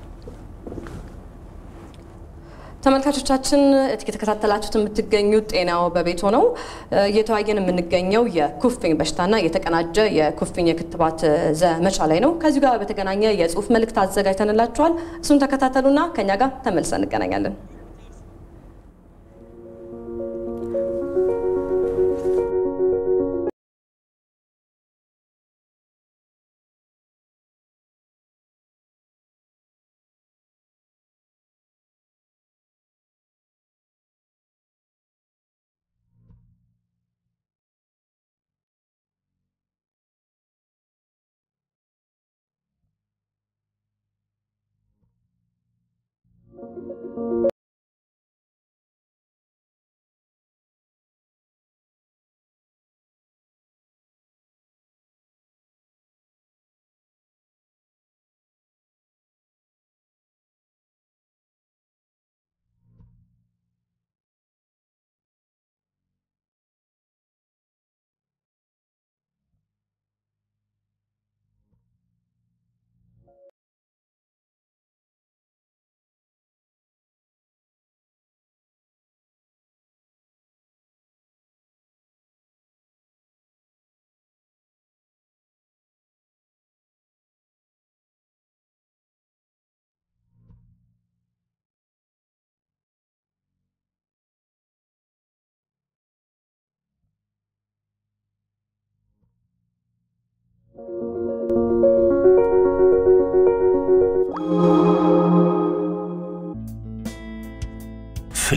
ተመልካቾቻችን እየተከታተላችሁት የምትገኙት ጤናው በቤት ሆነው እየተወያየን የምንገኘው የኩፍኝ በሽታና የተቀናጀ የኩፍኝ የክትባት ዘመቻ ላይ ነው። ከዚሁ ጋር በተገናኘ የጽሁፍ መልእክት አዘጋጅተንላችኋል። እሱን ተከታተሉና ከኛ ጋር ተመልሰን እንገናኛለን።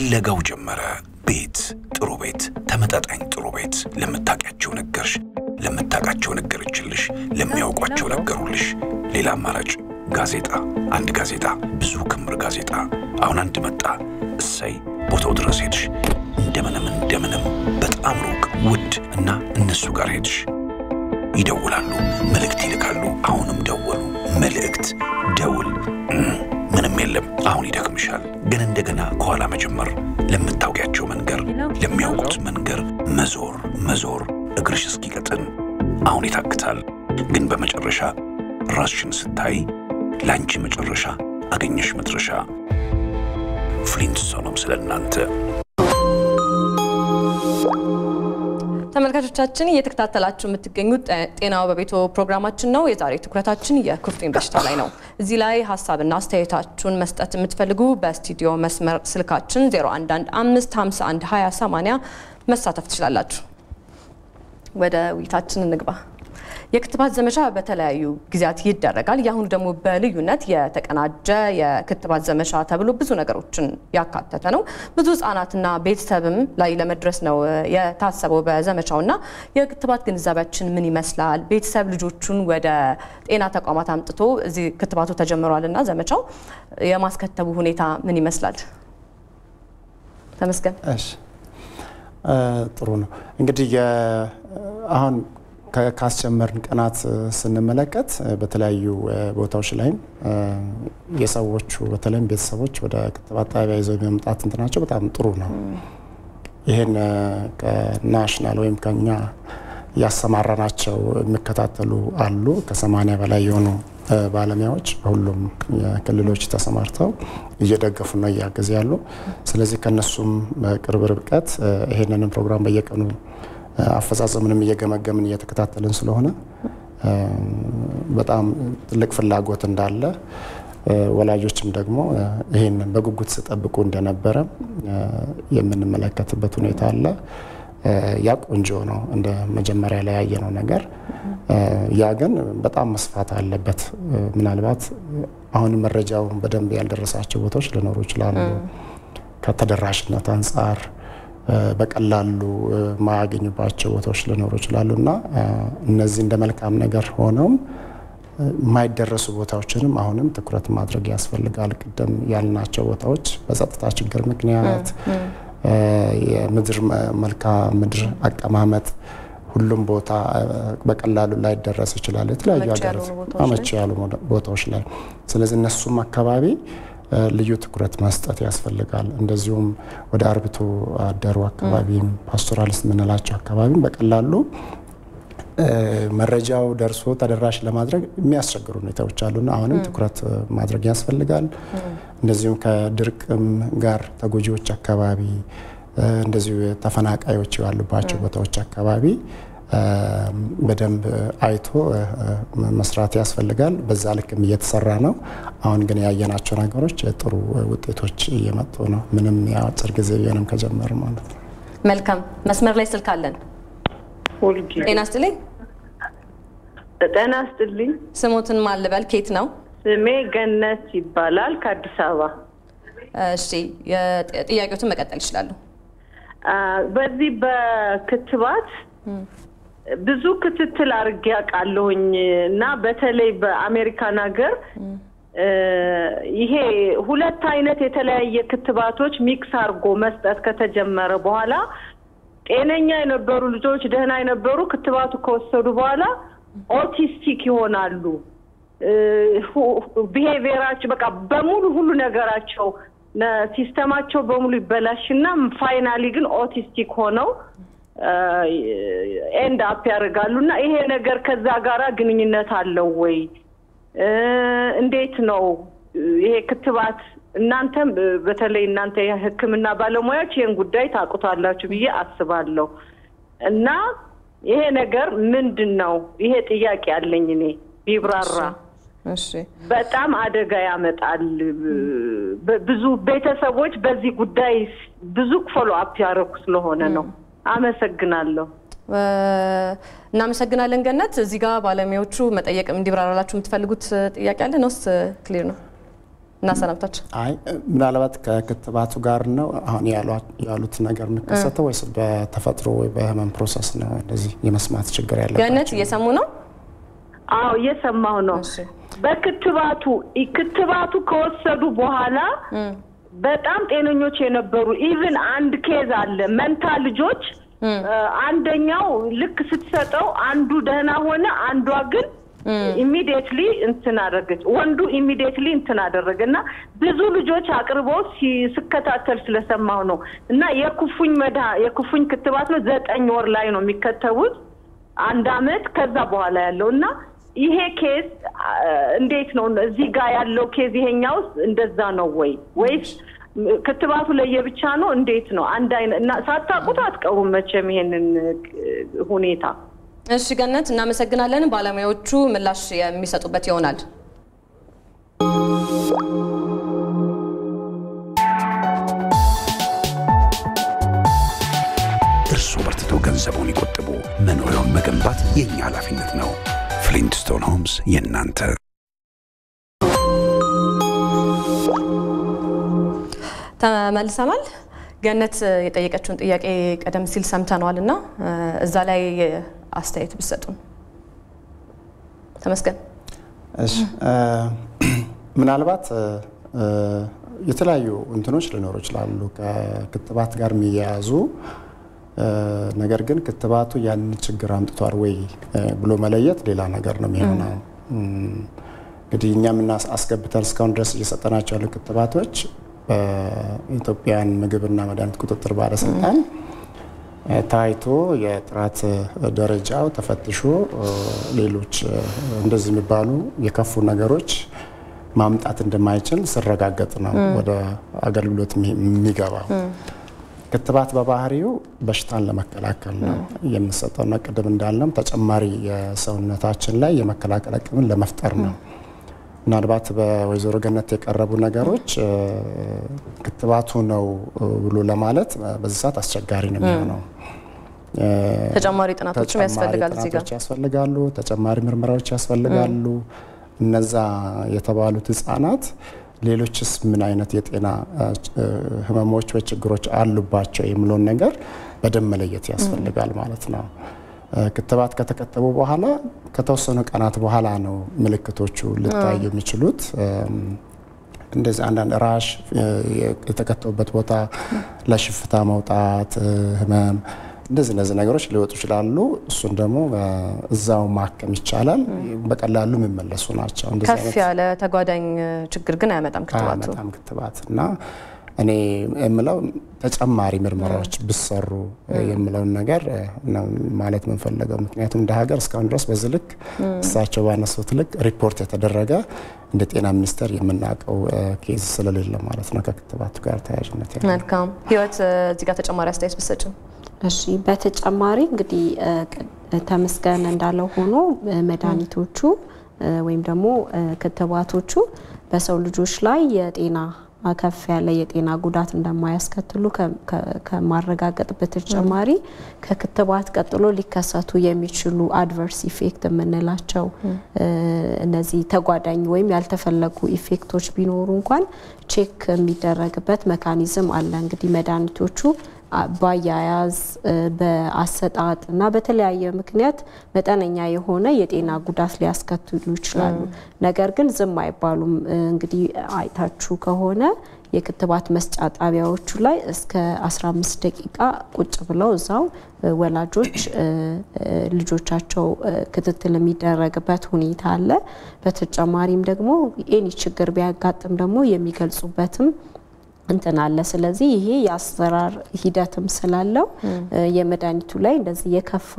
ፍለጋው ጀመረ። ቤት፣ ጥሩ ቤት፣ ተመጣጣኝ ጥሩ ቤት። ለምታውቂያቸው ነገርሽ፣ ለምታውቃቸው ነገረችልሽ፣ ለሚያውቋቸው ነገሩልሽ። ሌላ አማራጭ ጋዜጣ፣ አንድ ጋዜጣ፣ ብዙ ክምር ጋዜጣ። አሁን አንድ መጣ። እሰይ ቦታው ድረስ ሄድሽ። እንደምንም እንደምንም በጣም ሩቅ ውድ እና እነሱ ጋር ሄድሽ። ይደውላሉ፣ መልእክት ይልካሉ። አሁንም ደወሉ፣ መልእክት፣ ደውል፣ ምንም የለም። አሁን ይደክምሻል። ግን እንደገና ከኋላ መጀመር፣ ለምታውቂያቸው መንገር፣ ለሚያውቁት መንገር፣ መዞር መዞር፣ እግርሽ እስኪቀጥን። አሁን ይታክታል። ግን በመጨረሻ ራስሽን ስታይ ለአንቺ መጨረሻ አገኘሽ መድረሻ። ፍሊንትስቶንም ስለ እናንተ ተመልካቾቻችን እየተከታተላችሁ የምትገኙት ጤናው በቤቶ ፕሮግራማችን ነው። የዛሬ ትኩረታችን የኩፍኝ በሽታ ላይ ነው። እዚህ ላይ ሀሳብና አስተያየታችሁን መስጠት የምትፈልጉ በስቱዲዮ መስመር ስልካችን 0115512080 መሳተፍ ትችላላችሁ። ወደ ውይይታችን እንግባ። የክትባት ዘመቻ በተለያዩ ጊዜያት ይደረጋል። የአሁኑ ደግሞ በልዩነት የተቀናጀ የክትባት ዘመቻ ተብሎ ብዙ ነገሮችን ያካተተ ነው። ብዙ ህጻናትና ቤተሰብም ላይ ለመድረስ ነው የታሰበው በዘመቻው እና የክትባት ግንዛቤያችን ምን ይመስላል? ቤተሰብ ልጆቹን ወደ ጤና ተቋማት አምጥቶ እዚህ ክትባቱ ተጀምሯል እና ዘመቻው የማስከተቡ ሁኔታ ምን ይመስላል? ተመስገን። እሺ ጥሩ ነው እንግዲህ አሁን ካስጀመርን ቀናት ስንመለከት በተለያዩ ቦታዎች ላይም የሰዎቹ በተለይም ቤተሰቦች ወደ ክትባት ጣቢያ ይዘው የመምጣት እንትናቸው በጣም ጥሩ ነው። ይህን ከናሽናል ወይም ከኛ ያሰማራናቸው የሚከታተሉ አሉ። ከሰማኒያ በላይ የሆኑ ባለሙያዎች በሁሉም ክልሎች ተሰማርተው እየደገፉ ነው እያገዙ ያሉ። ስለዚህ ከነሱም በቅርብ ርቀት ይሄንንም ፕሮግራም በየቀኑ አፈጻጸምንም እየገመገምን እየተከታተልን ስለሆነ በጣም ትልቅ ፍላጎት እንዳለ ወላጆችም ደግሞ ይህንን በጉጉት ሲጠብቁ እንደነበረ የምንመለከትበት ሁኔታ አለ። ያ ቆንጆ ነው፣ እንደ መጀመሪያ ላይ ያየነው ነገር። ያ ግን በጣም መስፋት አለበት። ምናልባት አሁን መረጃው በደንብ ያልደረሳቸው ቦታዎች ሊኖሩ ይችላሉ። ከተደራሽነት አንጻር በቀላሉ ማያገኙባቸው ቦታዎች ሊኖሩ ይችላሉ እና እነዚህ እንደ መልካም ነገር ሆነውም የማይደረሱ ቦታዎችንም አሁንም ትኩረት ማድረግ ያስፈልጋል። ቅድም ያልናቸው ቦታዎች በጸጥታ ችግር ምክንያት የምድር መልክዓ ምድር አቀማመጥ ሁሉም ቦታ በቀላሉ ላይደረስ ይችላል። የተለያዩ ሀገራት አመቺ ያሉ ቦታዎች ላይ ስለዚህ እነሱም አካባቢ ልዩ ትኩረት መስጠት ያስፈልጋል። እንደዚሁም ወደ አርብቶ አደሩ አካባቢም ፓስቶራሊስት የምንላቸው አካባቢም በቀላሉ መረጃው ደርሶ ተደራሽ ለማድረግ የሚያስቸግሩ ሁኔታዎች አሉና አሁንም ትኩረት ማድረግ ያስፈልጋል። እንደዚሁም ከድርቅም ጋር ተጎጂዎች አካባቢ እንደዚሁ ተፈናቃዮች ያሉባቸው ቦታዎች አካባቢ በደንብ አይቶ መስራት ያስፈልጋል። በዛ ልክም እየተሰራ ነው። አሁን ግን ያየናቸው ነገሮች ጥሩ ውጤቶች እየመጡ ነው። ምንም የአጭር ጊዜ ቢሆንም ከጀመር ማለት ነው። መልካም መስመር ላይ ስልክ አለን። ጤና ስጥልኝ። ጤና ስጥልኝ። ስሙትን ማን ልበል? ኬት ነው? ስሜ ገነት ይባላል ከአዲስ አበባ። እሺ ጥያቄዎትን መቀጠል ይችላሉ። በዚህ በክትባት ብዙ ክትትል አድርጌ አውቃለሁኝ እና በተለይ በአሜሪካን ሀገር ይሄ ሁለት አይነት የተለያየ ክትባቶች ሚክስ አድርጎ መስጠት ከተጀመረ በኋላ ጤነኛ የነበሩ ልጆች ደህና የነበሩ ክትባቱ ከወሰዱ በኋላ ኦቲስቲክ ይሆናሉ። ቢሄቪየራቸው በቃ በሙሉ ሁሉ ነገራቸው ሲስተማቸው በሙሉ ይበላሽና ፋይናሊ ግን ኦቲስቲክ ሆነው ኤንድ አፕ ያደርጋሉ እና ይሄ ነገር ከዛ ጋራ ግንኙነት አለው ወይ? እንዴት ነው ይሄ ክትባት? እናንተም በተለይ እናንተ የሕክምና ባለሙያዎች ይህን ጉዳይ ታውቁታላችሁ ብዬ አስባለሁ እና ይሄ ነገር ምንድን ነው? ይሄ ጥያቄ አለኝ እኔ ቢብራራ በጣም አደጋ ያመጣል። ብዙ ቤተሰቦች በዚህ ጉዳይ ብዙ ፎሎ አፕ ያደረኩ ስለሆነ ነው። አመሰግናለሁ። እናመሰግናለን ገነት። እዚህ ጋር ባለሙያዎቹ መጠየቅ እንዲብራራላችሁ የምትፈልጉት ጥያቄ አለ ነውስ ክሊር ነው? እናሰናብታችን። አይ ምናልባት ከክትባቱ ጋር ነው አሁን ያሉት ነገር የሚከሰተው ወይስ በተፈጥሮ ወይ በህመም ፕሮሰስ ነው እንደዚህ የመስማት ችግር ያለባቸው? ገነት እየሰሙ ነው? አዎ እየሰማሁ ነው። በክትባቱ ክትባቱ ከወሰዱ በኋላ በጣም ጤነኞች የነበሩ ኢቭን አንድ ኬዝ አለ መንታ ልጆች አንደኛው ልክ ስትሰጠው አንዱ ደህና ሆነ፣ አንዷ ግን ኢሚዲየትሊ እንትን አደረገች። ወንዱ ኢሚዲየትሊ እንትን አደረገ እና ብዙ ልጆች አቅርበው ስከታተል ስለሰማሁ ነው። እና የኩፉኝ መድኃ የኩፉኝ ክትባት ነው ዘጠኝ ወር ላይ ነው የሚከተቡት አንድ አመት ከዛ በኋላ ያለው እና ይሄ ኬዝ እንዴት ነው እዚህ ጋር ያለው ኬዝ ይሄኛው ውስጥ እንደዛ ነው ወይ ወይስ ክትባቱ ለየብቻ ነው? እንዴት ነው? አንድ አይነት እና ሳታውቁት አትቀሩም መቼም ይሄንን ሁኔታ። እሺ ገነት እናመሰግናለን። ባለሙያዎቹ ምላሽ የሚሰጡበት ይሆናል። እርሱ በርትቶ ገንዘቡን ይቆጥቡ። መኖሪያውን መገንባት የእኛ ኃላፊነት ነው። ፍሊንትስቶን ሆምስ የእናንተ ተመልሰናል። ገነት የጠየቀችውን ጥያቄ ቀደም ሲል ሰምተነዋል እና እዛ ላይ አስተያየት ብሰጡን። ተመስገን። እሺ ምናልባት የተለያዩ እንትኖች ሊኖሩ ይችላሉ ከክትባት ጋር የሚያያዙ ነገር ግን ክትባቱ ያንን ችግር አምጥቷል ወይ ብሎ መለየት ሌላ ነገር ነው የሚሆነው። እንግዲህ እኛ ምና አስገብተን እስካሁን ድረስ እየሰጠናቸው ያሉ ክትባቶች በኢትዮጵያን ምግብና መድኃኒት ቁጥጥር ባለስልጣን ታይቶ የጥራት ደረጃው ተፈትሾ ሌሎች እንደዚህ የሚባሉ የከፉ ነገሮች ማምጣት እንደማይችል ሲረጋገጥ ነው ወደ አገልግሎት የሚገባው። ክትባት በባህሪው በሽታን ለመከላከል ነው የምንሰጠው እና ቅድም እንዳልነው ተጨማሪ የሰውነታችን ላይ የመከላከል አቅምን ለመፍጠር ነው። ምናልባት በወይዘሮ ገነት የቀረቡ ነገሮች ክትባቱ ነው ብሎ ለማለት በዚህ ሰዓት አስቸጋሪ ነው የሚሆነው። ተጨማሪ ጥናቶችም ያስፈልጋል። እዚህ ጋር ያስፈልጋሉ፣ ተጨማሪ ምርመራዎች ያስፈልጋሉ። እነዛ የተባሉት ህጻናት ሌሎችስ ምን አይነት የጤና ህመሞች ወይ ችግሮች አሉባቸው የሚለውን ነገር በደንብ መለየት ያስፈልጋል ማለት ነው። ክትባት ከተከተቡ በኋላ ከተወሰኑ ቀናት በኋላ ነው ምልክቶቹ ሊታዩ የሚችሉት። እንደዚህ አንዳንድ ራሽ፣ የተከተቡበት ቦታ ለሽፍታ መውጣት፣ ህመም እንደዚህ እነዚህ ነገሮች ሊወጡ ይችላሉ። እሱን ደግሞ እዛው ማከም ይቻላል። በቀላሉ የሚመለሱ ናቸው። ከፍ ያለ ተጓዳኝ ችግር ግን አያመጣም ክትባቱ አያመጣም ክትባት እና እኔ የምለው ተጨማሪ ምርመራዎች ብሰሩ የምለውን ነገር ነው ማለት የምንፈለገው። ምክንያቱም እንደ ሀገር እስካሁን ድረስ በዚህ ልክ እሳቸው ባነሱት ልክ ሪፖርት የተደረገ እንደ ጤና ሚኒስቴር የምናውቀው ኬዝ ስለሌለ ማለት ነው ከክትባቱ ጋር ተያያዥነት ያለው። መልካም ህይወት፣ እዚህ ጋር ተጨማሪ አስተያየት ብትሰጭን። እሺ በተጨማሪ እንግዲህ ተመስገን እንዳለው ሆኖ መድኃኒቶቹ ወይም ደግሞ ክትባቶቹ በሰው ልጆች ላይ የጤና ከፍ ያለ የጤና ጉዳት እንደማያስከትሉ ከማረጋገጥ በተጨማሪ ከክትባት ቀጥሎ ሊከሰቱ የሚችሉ አድቨርስ ኢፌክት የምንላቸው እነዚህ ተጓዳኝ ወይም ያልተፈለጉ ኢፌክቶች ቢኖሩ እንኳን ቼክ የሚደረግበት መካኒዝም አለ። እንግዲህ መድኃኒቶቹ በአያያዝ በአሰጣጥ እና በተለያየ ምክንያት መጠነኛ የሆነ የጤና ጉዳት ሊያስከትሉ ይችላሉ። ነገር ግን ዝም አይባሉም። እንግዲህ አይታችሁ ከሆነ የክትባት መስጫ ጣቢያዎቹ ላይ እስከ 15 ደቂቃ ቁጭ ብለው እዛው ወላጆች ልጆቻቸው ክትትል የሚደረግበት ሁኔታ አለ። በተጨማሪም ደግሞ ኤኒ ችግር ቢያጋጥም ደግሞ የሚገልጹበትም እንትን አለ። ስለዚህ ይሄ የአሰራር ሂደትም ስላለው የመድኃኒቱ ላይ እንደዚህ የከፋ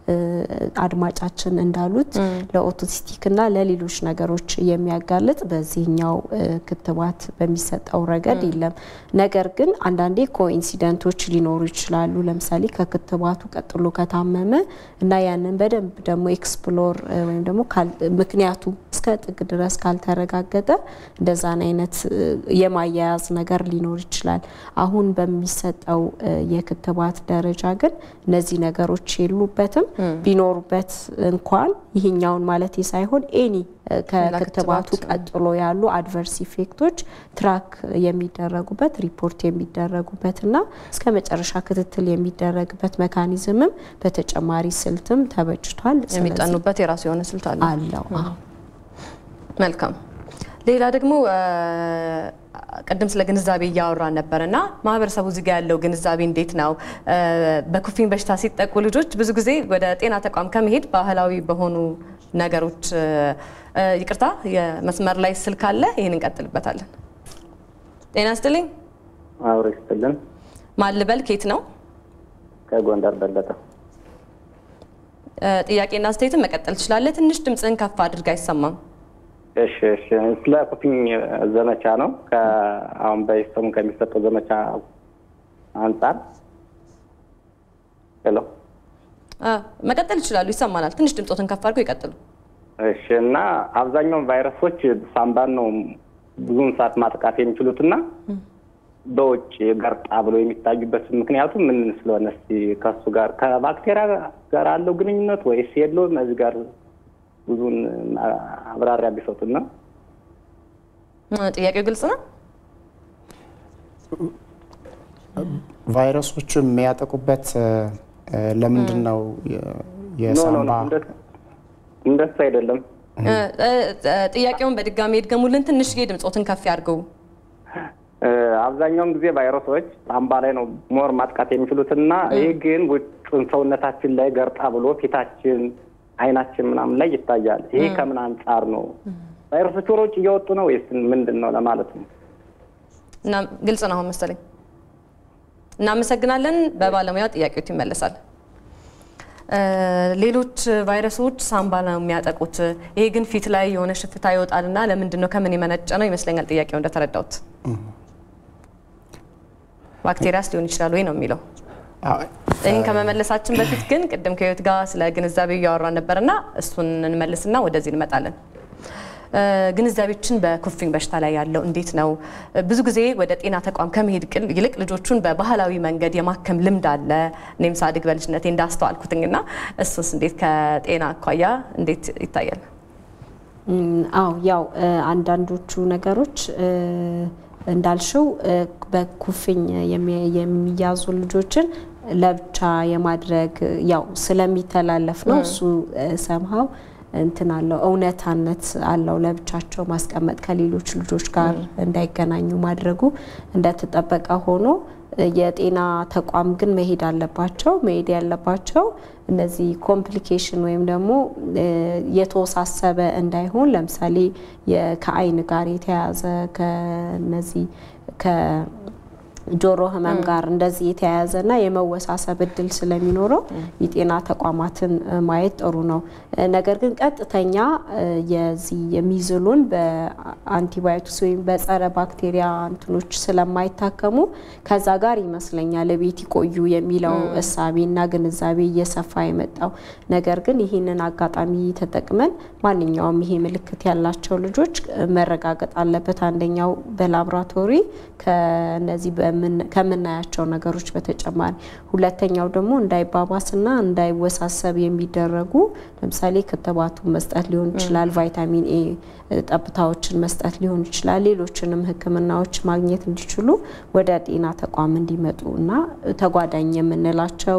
አድማጫችን እንዳሉት ለኦቲስቲክ እና ለሌሎች ነገሮች የሚያጋልጥ በዚህኛው ክትባት በሚሰጠው ረገድ የለም። ነገር ግን አንዳንዴ ኮኢንሲደንቶች ሊኖሩ ይችላሉ። ለምሳሌ ከክትባቱ ቀጥሎ ከታመመ እና ያንን በደንብ ደግሞ ኤክስፕሎር ወይም ደግሞ ምክንያቱ እስከ ጥግ ድረስ ካልተረጋገጠ እንደዛን አይነት የማያያዝ ነገር ሊኖር ይችላል። አሁን በሚሰጠው የክትባት ደረጃ ግን እነዚህ ነገሮች የሉበትም። ቢኖሩበት እንኳን ይህኛውን ማለት ሳይሆን ኤኒ ከክትባቱ ቀጥሎ ያሉ አድቨርስ ኢፌክቶች ትራክ የሚደረጉበት ሪፖርት የሚደረጉበት እና እስከ መጨረሻ ክትትል የሚደረግበት መካኒዝምም በተጨማሪ ስልትም ተበጅቷል። የሚጠኑበት የራሱ የሆነ ስልት አለ አለው። መልካም። ሌላ ደግሞ ቅድም ስለ ግንዛቤ እያወራን ነበር እና ማህበረሰቡ እዚህ ጋር ያለው ግንዛቤ እንዴት ነው? በኩፍኝ በሽታ ሲጠቁ ልጆች ብዙ ጊዜ ወደ ጤና ተቋም ከመሄድ ባህላዊ በሆኑ ነገሮች ይቅርታ፣ የመስመር ላይ ስልክ አለ። ይህን እንቀጥልበታለን። ጤና ይስጥልኝ። አብሮ ይስጥልን። ማን ልበል? ኬት ነው? ከጎንደር በለጠ። ጥያቄና አስተያየትን መቀጠል ትችላለህ። ትንሽ ድምፅህን ከፍ አድርግ፣ አይሰማም። እሺ እሺ። ስለ ኩፍኝ ዘመቻ ነው። አሁን በሰሙ ከሚሰጠው ዘመቻ አንጻር ሄሎ፣ መቀጠል ይችላሉ። ይሰማናል። ትንሽ ድምፆትን ከፍ አድርገው ይቀጥሉ። እሺ። እና አብዛኛውን ቫይረሶች ሳምባን ነው ብዙውን ሰዓት ማጥቃት የሚችሉትና በውጭ ገርጣ ብሎ የሚታዩበት ምክንያቱ ምን ስለሆነ እስኪ ከሱ ጋር ከባክቴሪያ ጋር አለው ግንኙነት ወይስ የለውም? እዚህ ጋር ብዙን አብራሪያ ቢሰጡና። ጥያቄው ግልጽ ነው። ቫይረሶቹ የሚያጠቁበት ለምንድን ነው? የሳምባ እንደሱ አይደለም። ጥያቄውን በድጋሚ ይድገሙልን። ትንሽዬ ድምፆትን ከፍ ያድርገው። አብዛኛውን ጊዜ ቫይረሶች ሳምባ ላይ ነው ሞር ማጥቃት የሚችሉትና ይህ ግን ውጩን ሰውነታችን ላይ ገርጣ ብሎ ፊታችን አይናችን ምናምን ላይ ይታያል። ይሄ ከምን አንጻር ነው? ቫይረሶች ወደ ውጭ እየወጡ ነው ወይስ ምንድን ነው ለማለት ነው። እና ግልጽ ነው አሁን መሰለኝ። እናመሰግናለን። በባለሙያው ጥያቄዎች ይመለሳል። ሌሎች ቫይረሶች ሳምባ ነው የሚያጠቁት። ይሄ ግን ፊት ላይ የሆነ ሽፍታ ይወጣልና ለምንድን ነው ከምን የመነጨ ነው ይመስለኛል ጥያቄው እንደተረዳሁት። ባክቴሪያስ ሊሆን ይችላል ወይ ነው የሚለው። ይህን ከመመለሳችን በፊት ግን ቅድም ከህይወት ጋር ስለ ግንዛቤ እያወራን ነበርና እሱን እንመልስና ወደዚህ እንመጣለን። ግንዛቤችን በኩፍኝ በሽታ ላይ ያለው እንዴት ነው? ብዙ ጊዜ ወደ ጤና ተቋም ከመሄድ ይልቅ ልጆቹን በባህላዊ መንገድ የማከም ልምድ አለ። እኔም ሳድግ በልጅነቴ እንዳስተዋልኩትኝና እሱስ እንዴት ከጤና አኳያ እንዴት ይታያል? አው ያው አንዳንዶቹ ነገሮች እንዳልሽው በኩፍኝ የሚያዙ ልጆችን ለብቻ የማድረግ ያው ስለሚተላለፍ ነው። እሱ ሰምሃው እንትን አለው እውነታነት አለው። ለብቻቸው ማስቀመጥ ከሌሎች ልጆች ጋር እንዳይገናኙ ማድረጉ እንደተጠበቀ ሆኖ የጤና ተቋም ግን መሄድ አለባቸው። መሄድ ያለባቸው እነዚህ ኮምፕሊኬሽን ወይም ደግሞ የተወሳሰበ እንዳይሆን ለምሳሌ ከአይን ጋር የተያያዘ ከነዚህ ጆሮ ህመም ጋር እንደዚህ የተያያዘና የመወሳሰብ እድል ስለሚኖረው የጤና ተቋማትን ማየት ጥሩ ነው። ነገር ግን ቀጥተኛ የዚህ የሚዝሉን በአንቲባዮቲክስ ወይም በጸረ ባክቴሪያ እንትኖች ስለማይታከሙ ከዛ ጋር ይመስለኛል ቤት ይቆዩ የሚለው እሳቤና ግንዛቤ እየሰፋ የመጣው። ነገር ግን ይህንን አጋጣሚ ተጠቅመን ማንኛውም ይሄ ምልክት ያላቸው ልጆች መረጋገጥ አለበት። አንደኛው በላብራቶሪ ከነዚህ ከምናያቸው ነገሮች በተጨማሪ ሁለተኛው ደግሞ እንዳይባባስና እንዳይወሳሰብ የሚደረጉ ለምሳሌ ክትባቱን መስጠት ሊሆን ይችላል፣ ቫይታሚን ኤ ጠብታዎችን መስጠት ሊሆን ይችላል። ሌሎችንም ሕክምናዎች ማግኘት እንዲችሉ ወደ ጤና ተቋም እንዲመጡ እና ተጓዳኝ የምንላቸው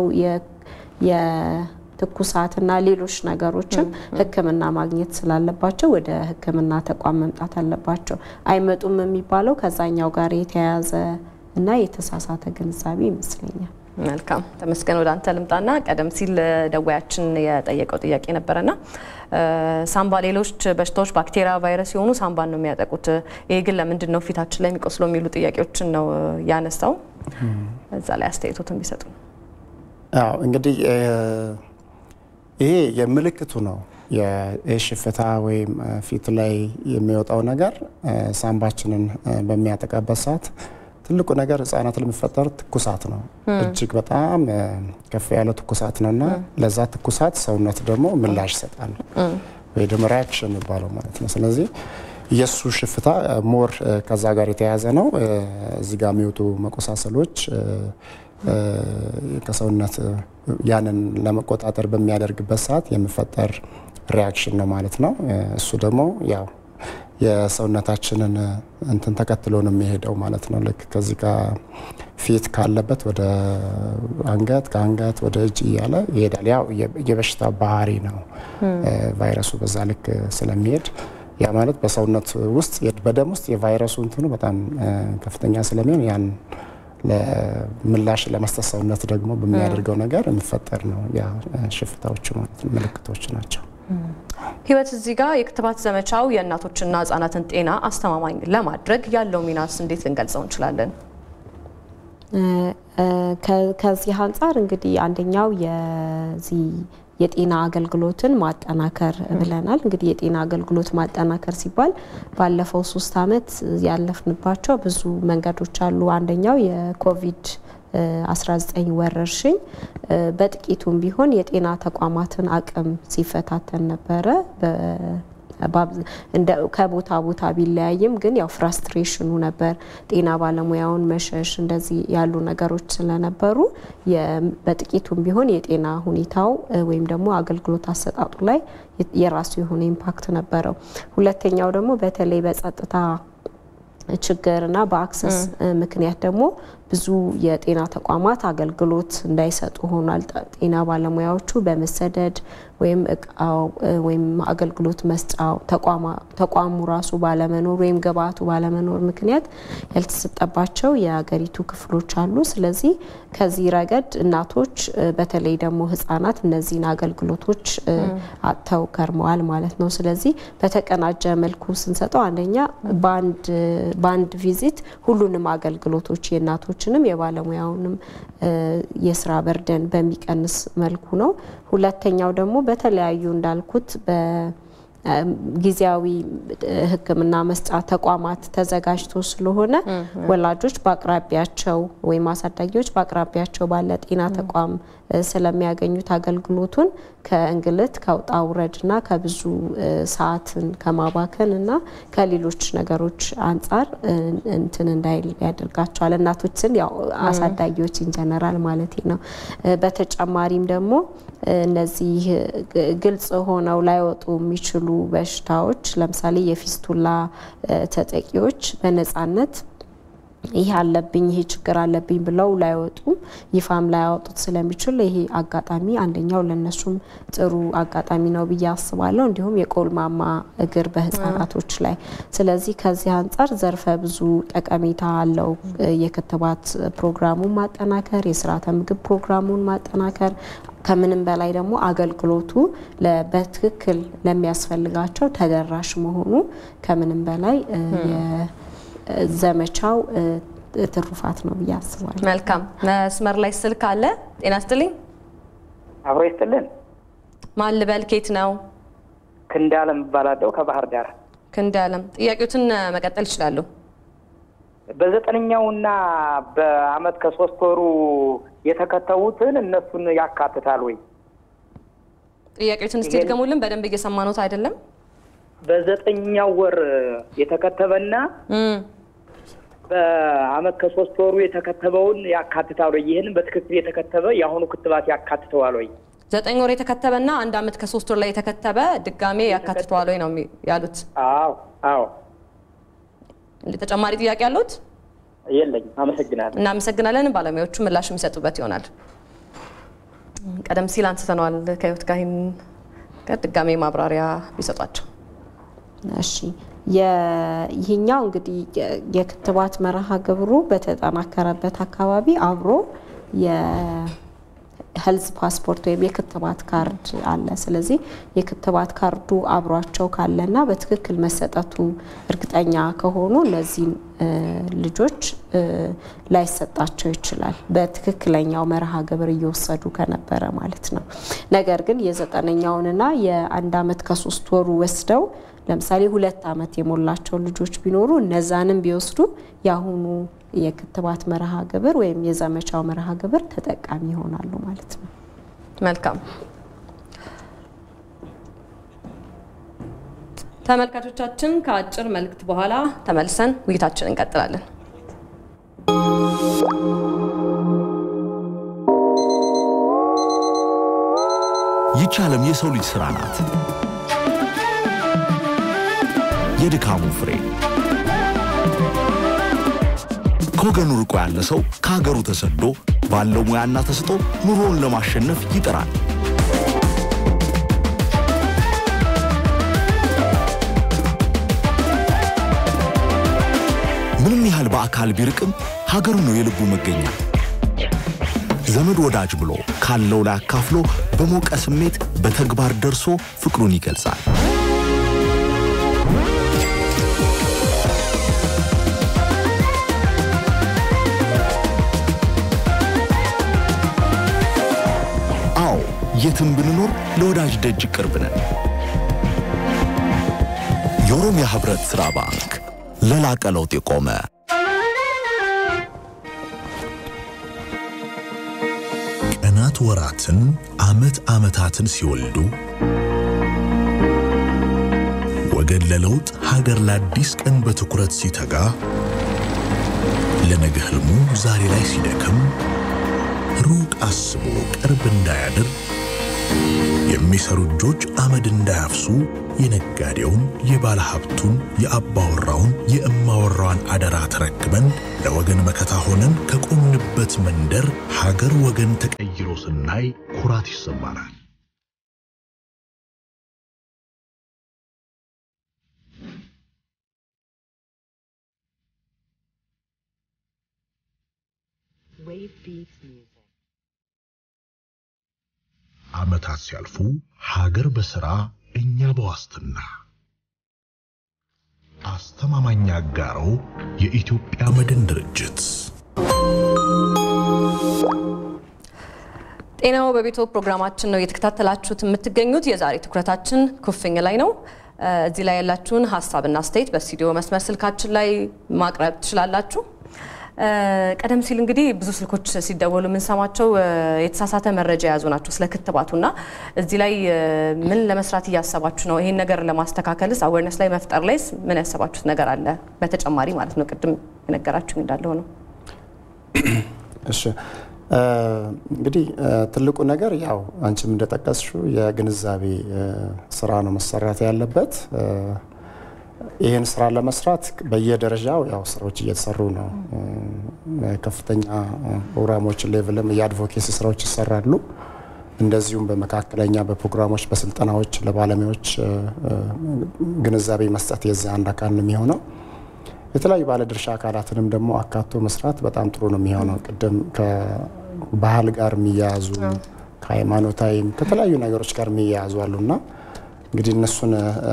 ትኩሳትና ሌሎች ነገሮችም ህክምና ማግኘት ስላለባቸው ወደ ህክምና ተቋም መምጣት አለባቸው። አይመጡም የሚባለው ከዛኛው ጋር የተያያዘ እና የተሳሳተ ግንዛቤ ይመስለኛል። መልካም ተመስገን፣ ወደ አንተ ልምጣና ቀደም ሲል ደዋያችን የጠየቀው ጥያቄ ነበረና ሳምባ፣ ሌሎች በሽታዎች ባክቴሪያ፣ ቫይረስ የሆኑ ሳምባን ነው የሚያጠቁት። ይሄ ግን ለምንድን ነው ፊታችን ላይ የሚቆስለው የሚሉ ጥያቄዎችን ነው ያነሳው። እዛ ላይ አስተያየቶትን ቢሰጡ። አዎ እንግዲህ ይሄ የምልክቱ ነው። የሽፍታ ወይም ፊት ላይ የሚወጣው ነገር ሳምባችንን በሚያጠቃበት ሰዓት ትልቁ ነገር ህጻናት ለሚፈጠር ትኩሳት ነው። እጅግ በጣም ከፍ ያለ ትኩሳት ነው እና ለዛ ትኩሳት ሰውነት ደግሞ ምላሽ ይሰጣል ወይ ደግሞ ሪያክሽን የሚባለው ማለት ነው። ስለዚህ የእሱ ሽፍታ ሞር ከዛ ጋር የተያያዘ ነው። እዚህ ጋር የሚወጡ መቆሳሰሎች ከሰውነት ያንን ለመቆጣጠር በሚያደርግበት ሰዓት የሚፈጠር ሪያክሽን ነው ማለት ነው። እሱ ደግሞ ያው የሰውነታችንን እንትን ተከትሎ ነው የሚሄደው ማለት ነው። ልክ ከዚህ ጋር ፊት ካለበት ወደ አንገት፣ ከአንገት ወደ እጅ እያለ ይሄዳል። ያው የበሽታ ባህሪ ነው ቫይረሱ በዛ ልክ ስለሚሄድ ያ ማለት በሰውነት ውስጥ በደም ውስጥ የቫይረሱ እንትኑ በጣም ከፍተኛ ስለሚሆን ያን ምላሽ ለመስጠት ሰውነት ደግሞ በሚያደርገው ነገር የሚፈጠር ነው። ያ ሽፍታዎቹ ማለት ምልክቶች ናቸው። ህይወት እዚህ ጋር የክትባት ዘመቻው የእናቶችና ህጻናትን ጤና አስተማማኝ ለማድረግ ያለው ሚናስ እንዴት ልንገልጸው እንችላለን? ከዚህ አንጻር እንግዲህ አንደኛው የዚህ የጤና አገልግሎትን ማጠናከር ብለናል። እንግዲህ የጤና አገልግሎት ማጠናከር ሲባል ባለፈው ሶስት አመት ያለፍንባቸው ብዙ መንገዶች አሉ። አንደኛው የኮቪድ 19 ወረርሽኝ በጥቂቱም ቢሆን የጤና ተቋማትን አቅም ሲፈታተን ነበረ። ከቦታ ቦታ ቢለያይም ግን ያው ፍራስትሬሽኑ ነበር። ጤና ባለሙያውን መሸሽ እንደዚህ ያሉ ነገሮች ስለነበሩ በጥቂቱም ቢሆን የጤና ሁኔታው ወይም ደግሞ አገልግሎት አሰጣጡ ላይ የራሱ የሆነ ኢምፓክት ነበረው። ሁለተኛው ደግሞ በተለይ በጸጥታ ችግርና በአክሰስ ምክንያት ደግሞ ብዙ የጤና ተቋማት አገልግሎት እንዳይሰጡ ሆኗል። ጤና ባለሙያዎቹ በመሰደድ ወይም እቃው ወይም አገልግሎት መስጫው ተቋሙ ራሱ ባለመኖር ወይም ግብአቱ ባለመኖር ምክንያት ያልተሰጠባቸው የሀገሪቱ ክፍሎች አሉ። ስለዚህ ከዚህ ረገድ እናቶች በተለይ ደግሞ ህጻናት እነዚህን አገልግሎቶች አጥተው ከርመዋል ማለት ነው። ስለዚህ በተቀናጀ መልኩ ስንሰጠው አንደኛ በአንድ ቪዚት ሁሉንም አገልግሎቶች የእናቶችንም የባለሙያውንም የስራ በርደን በሚቀንስ መልኩ ነው። ሁለተኛው ደግሞ በተለያዩ እንዳልኩት ጊዜያዊ ሕክምና መስጫ ተቋማት ተዘጋጅቶ ስለሆነ ወላጆች በአቅራቢያቸው ወይም አሳዳጊዎች በአቅራቢያቸው ባለ ጤና ተቋም ስለሚያገኙት አገልግሎቱን ከእንግልት ከውጣ ውረድና ከብዙ ሰዓትን ከማባከን እና ከሌሎች ነገሮች አንጻር እንትን እንዳይል ያደርጋቸዋል። እናቶችን ያው አሳዳጊዎች ኢንጀነራል ማለት ነው። በተጨማሪም ደግሞ እነዚህ ግልጽ ሆነው ላይወጡ የሚችሉ በሽታዎች ለምሳሌ የፊስቱላ ተጠቂዎች በነጻነት ይህ አለብኝ ይሄ ችግር አለብኝ ብለው ላይወጡም ይፋም ላያወጡት ስለሚችል ይሄ አጋጣሚ አንደኛው ለነሱም ጥሩ አጋጣሚ ነው ብዬ አስባለሁ። እንዲሁም የቆልማማ እግር በህፃናቶች ላይ። ስለዚህ ከዚህ አንጻር ዘርፈ ብዙ ጠቀሜታ አለው የክትባት ፕሮግራሙን ማጠናከር፣ የስርዓተ ምግብ ፕሮግራሙን ማጠናከር ከምንም በላይ ደግሞ አገልግሎቱ በትክክል ለሚያስፈልጋቸው ተደራሽ መሆኑ ከምንም በላይ ዘመቻው ትሩፋት ነው ብዬ አስባለሁ። መልካም መስመር ላይ ስልክ አለ። ጤና ይስጥልኝ። አብሮ ይስጥልን። ማን ልበል? ኬት ነው? ክንዳለም እባላለሁ ከባህር ዳር። ክንዳለም፣ ጥያቄዎትን መቀጠል ይችላሉ። በዘጠነኛውና በአመት ከሶስት ወሩ የተከተቡትን እነሱን ያካትታል ወይ? ጥያቄዎትን እስቲ ድገሙልን፣ በደንብ እየሰማኖት አይደለም። በዘጠኛው ወር የተከተበና በአመት ከሶስት ወሩ የተከተበውን ያካትታል ወይ? ይህንን በትክክል የተከተበ የአሁኑ ክትባት ያካትተዋል ወይ? ዘጠኝ ወር የተከተበና አንድ አመት ከሶስት ወር ላይ የተከተበ ድጋሜ ያካትተዋል ወይ ነው ያሉት? አዎ አዎ። ተጨማሪ ጥያቄ ያሉት? የለኝም። አመሰግናለሁ። እናመሰግናለን። ባለሙያዎቹ ምላሽ የሚሰጡበት ይሆናል። ቀደም ሲል አንስተነዋል ከህይወት ጋር ይህን ጋር ድጋሜ ማብራሪያ ቢሰጧቸው። እሺ ይህኛው እንግዲህ የክትባት መርሃ ግብሩ በተጠናከረበት አካባቢ አብሮ የሄልዝ ፓስፖርት ወይም የክትባት ካርድ አለ። ስለዚህ የክትባት ካርዱ አብሯቸው ካለና በትክክል መሰጠቱ እርግጠኛ ከሆኑ እነዚህን ልጆች ላይሰጣቸው ይችላል። በትክክለኛው መርሃ ግብር እየወሰዱ ከነበረ ማለት ነው። ነገር ግን የዘጠነኛውንና የአንድ አመት ከሶስት ወሩ ወስደው ለምሳሌ ሁለት አመት የሞላቸው ልጆች ቢኖሩ እነዛንም ቢወስዱ የአሁኑ የክትባት መርሃ ግብር ወይም የዘመቻው መርሃ ግብር ተጠቃሚ ይሆናሉ ማለት ነው። መልካም ተመልካቾቻችን፣ ከአጭር መልእክት በኋላ ተመልሰን ውይይታችን እንቀጥላለን። ይቺ ዓለም የሰው ልጅ ሥራ ናት። የድካሙ ፍሬ ከወገኑ ርቆ ያለ ሰው ከሀገሩ ተሰዶ ባለው ሙያና ተስጦ ኑሮውን ለማሸነፍ ይጥራል። ምንም ያህል በአካል ቢርቅም ሀገሩ ነው የልቡ መገኛ። ዘመድ ወዳጅ ብሎ ካለው ላይ አካፍሎ በሞቀ ስሜት በተግባር ደርሶ ፍቅሩን ይገልጻል። አዎ የትም ብንኖር ለወዳጅ ደጅ ቅርብ ነን። የኦሮሚያ ህብረት ሥራ ባንክ ለላቀ ለውጥ የቆመ ቀናት ወራትን፣ ዓመት ዓመታትን ሲወልዱ ወገን ለለውጥ ሀገር ለአዲስ ቀን በትኩረት ሲተጋ ለነገ ህልሙ ዛሬ ላይ ሲደክም ሩቅ አስቦ ቅርብ እንዳያድር የሚሰሩ እጆች አመድ እንዳያፍሱ የነጋዴውን፣ የባለ ሀብቱን፣ የአባወራውን፣ የእማወራዋን አደራ ተረክበን ለወገን መከታ ሆነን ከቆምንበት መንደር ሀገር ወገን ተቀይሮ ስናይ ኩራት ይሰማናል። ዓመታት ሲያልፉ ሀገር በሥራ እኛ በዋስትና አስተማማኝ አጋሮ የኢትዮጵያ መድን ድርጅት ጤናው በቤቶ ፕሮግራማችን ነው እየተከታተላችሁት የምትገኙት። የዛሬ ትኩረታችን ኩፍኝ ላይ ነው። እዚህ ላይ ያላችሁን ሀሳብና አስተያየት በስቱዲዮ መስመር ስልካችን ላይ ማቅረብ ትችላላችሁ። ቀደም ሲል እንግዲህ ብዙ ስልኮች ሲደወሉ የምንሰማቸው የተሳሳተ መረጃ የያዙ ናቸው ስለ ክትባቱና እዚህ ላይ ምን ለመስራት እያሰባችሁ ነው? ይሄን ነገር ለማስተካከልስ አዌርነስ ላይ መፍጠር ላይስ ምን ያሰባችሁት ነገር አለ? በተጨማሪ ማለት ነው ቅድም የነገራችሁ እንዳለው ነው። እሺ እንግዲህ ትልቁ ነገር ያው አንቺም እንደጠቀስሽው የግንዛቤ ስራ ነው መሰራት ያለበት። ይህን ስራ ለመስራት በየደረጃው ያው ስራዎች እየተሰሩ ነው። ከፍተኛ ፕሮግራሞች ሌቭልም የአድቮኬሲ ስራዎች ይሰራሉ። እንደዚሁም በመካከለኛ በፕሮግራሞች በስልጠናዎች ለባለሙያዎች ግንዛቤ መስጠት የዚህ አንድ አካል ነው የሚሆነው። የተለያዩ ባለድርሻ አካላትንም ደግሞ አካቶ መስራት በጣም ጥሩ ነው የሚሆነው። ቅድም ከባህል ጋር የሚያያዙ ከሃይማኖታዊም ከተለያዩ ነገሮች ጋር የሚያያዙ አሉና እንግዲህ እነሱን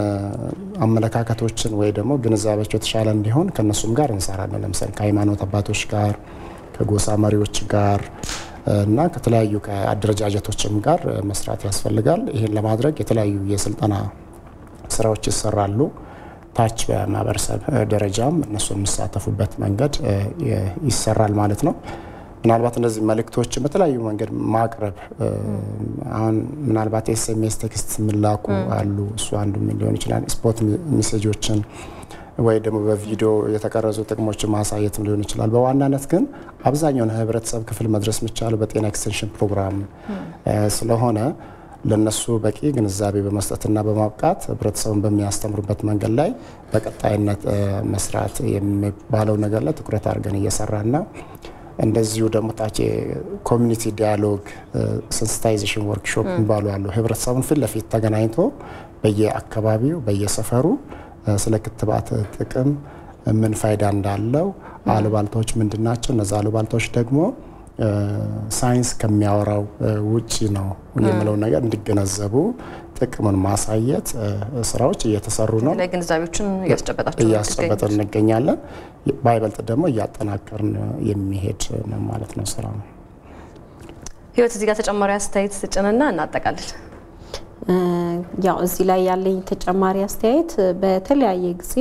አመለካከቶችን ወይ ደግሞ ግንዛቤያቸው የተሻለ እንዲሆን ከእነሱም ጋር እንሰራለን። ለምሳሌ ከሃይማኖት አባቶች ጋር፣ ከጎሳ መሪዎች ጋር እና ከተለያዩ ከአደረጃጀቶችም ጋር መስራት ያስፈልጋል። ይህን ለማድረግ የተለያዩ የስልጠና ስራዎች ይሰራሉ። ታች በማህበረሰብ ደረጃም እነሱ የሚሳተፉበት መንገድ ይሰራል ማለት ነው። ምናልባት እነዚህ መልእክቶችን በተለያዩ መንገድ ማቅረብ አሁን ምናልባት ኤስኤምኤስ ቴክስት የሚላኩ አሉ። እሱ አንዱ ሊሆን ይችላል። ስፖርት ሜሴጆችን ወይ ደግሞ በቪዲዮ የተቀረጹ ጥቅሞችን ማሳየትም ሊሆን ይችላል። በዋናነት ግን አብዛኛውን ህብረተሰብ ክፍል መድረስ የሚቻለው በጤና ኤክስቴንሽን ፕሮግራም ስለሆነ ለነሱ በቂ ግንዛቤ በመስጠትና በማብቃት ህብረተሰቡን በሚያስተምሩበት መንገድ ላይ በቀጣይነት መስራት የሚባለው ነገር ላይ ትኩረት አድርገን እየሰራና እንደዚሁ ደግሞ ታች ኮሚኒቲ ዲያሎግ ሴንሲታይዜሽን ወርክሾፕ የሚባሉ አሉ። ህብረተሰቡን ፊት ለፊት ተገናኝቶ በየአካባቢው በየሰፈሩ ስለ ክትባት ጥቅም ምን ፋይዳ እንዳለው አሉባልታዎች ምንድን ናቸው፣ እነዚ አሉባልታዎች ደግሞ ሳይንስ ከሚያወራው ውጪ ነው የምለው ነገር እንዲገነዘቡ ጥቅምን ማሳየት ስራዎች እየተሰሩ ነው። ላይ ግንዛቤዎችን እያስጨበጣችሁ እያስጨበጥን እንገኛለን። ባይበልጥ ደግሞ እያጠናከርን የሚሄድ ነው ማለት ነው ስራ ነው። ህይወት እዚህ ጋር ተጨማሪ አስተያየት ስጭንና እናጠቃልል። ያው እዚህ ላይ ያለኝ ተጨማሪ አስተያየት በተለያየ ጊዜ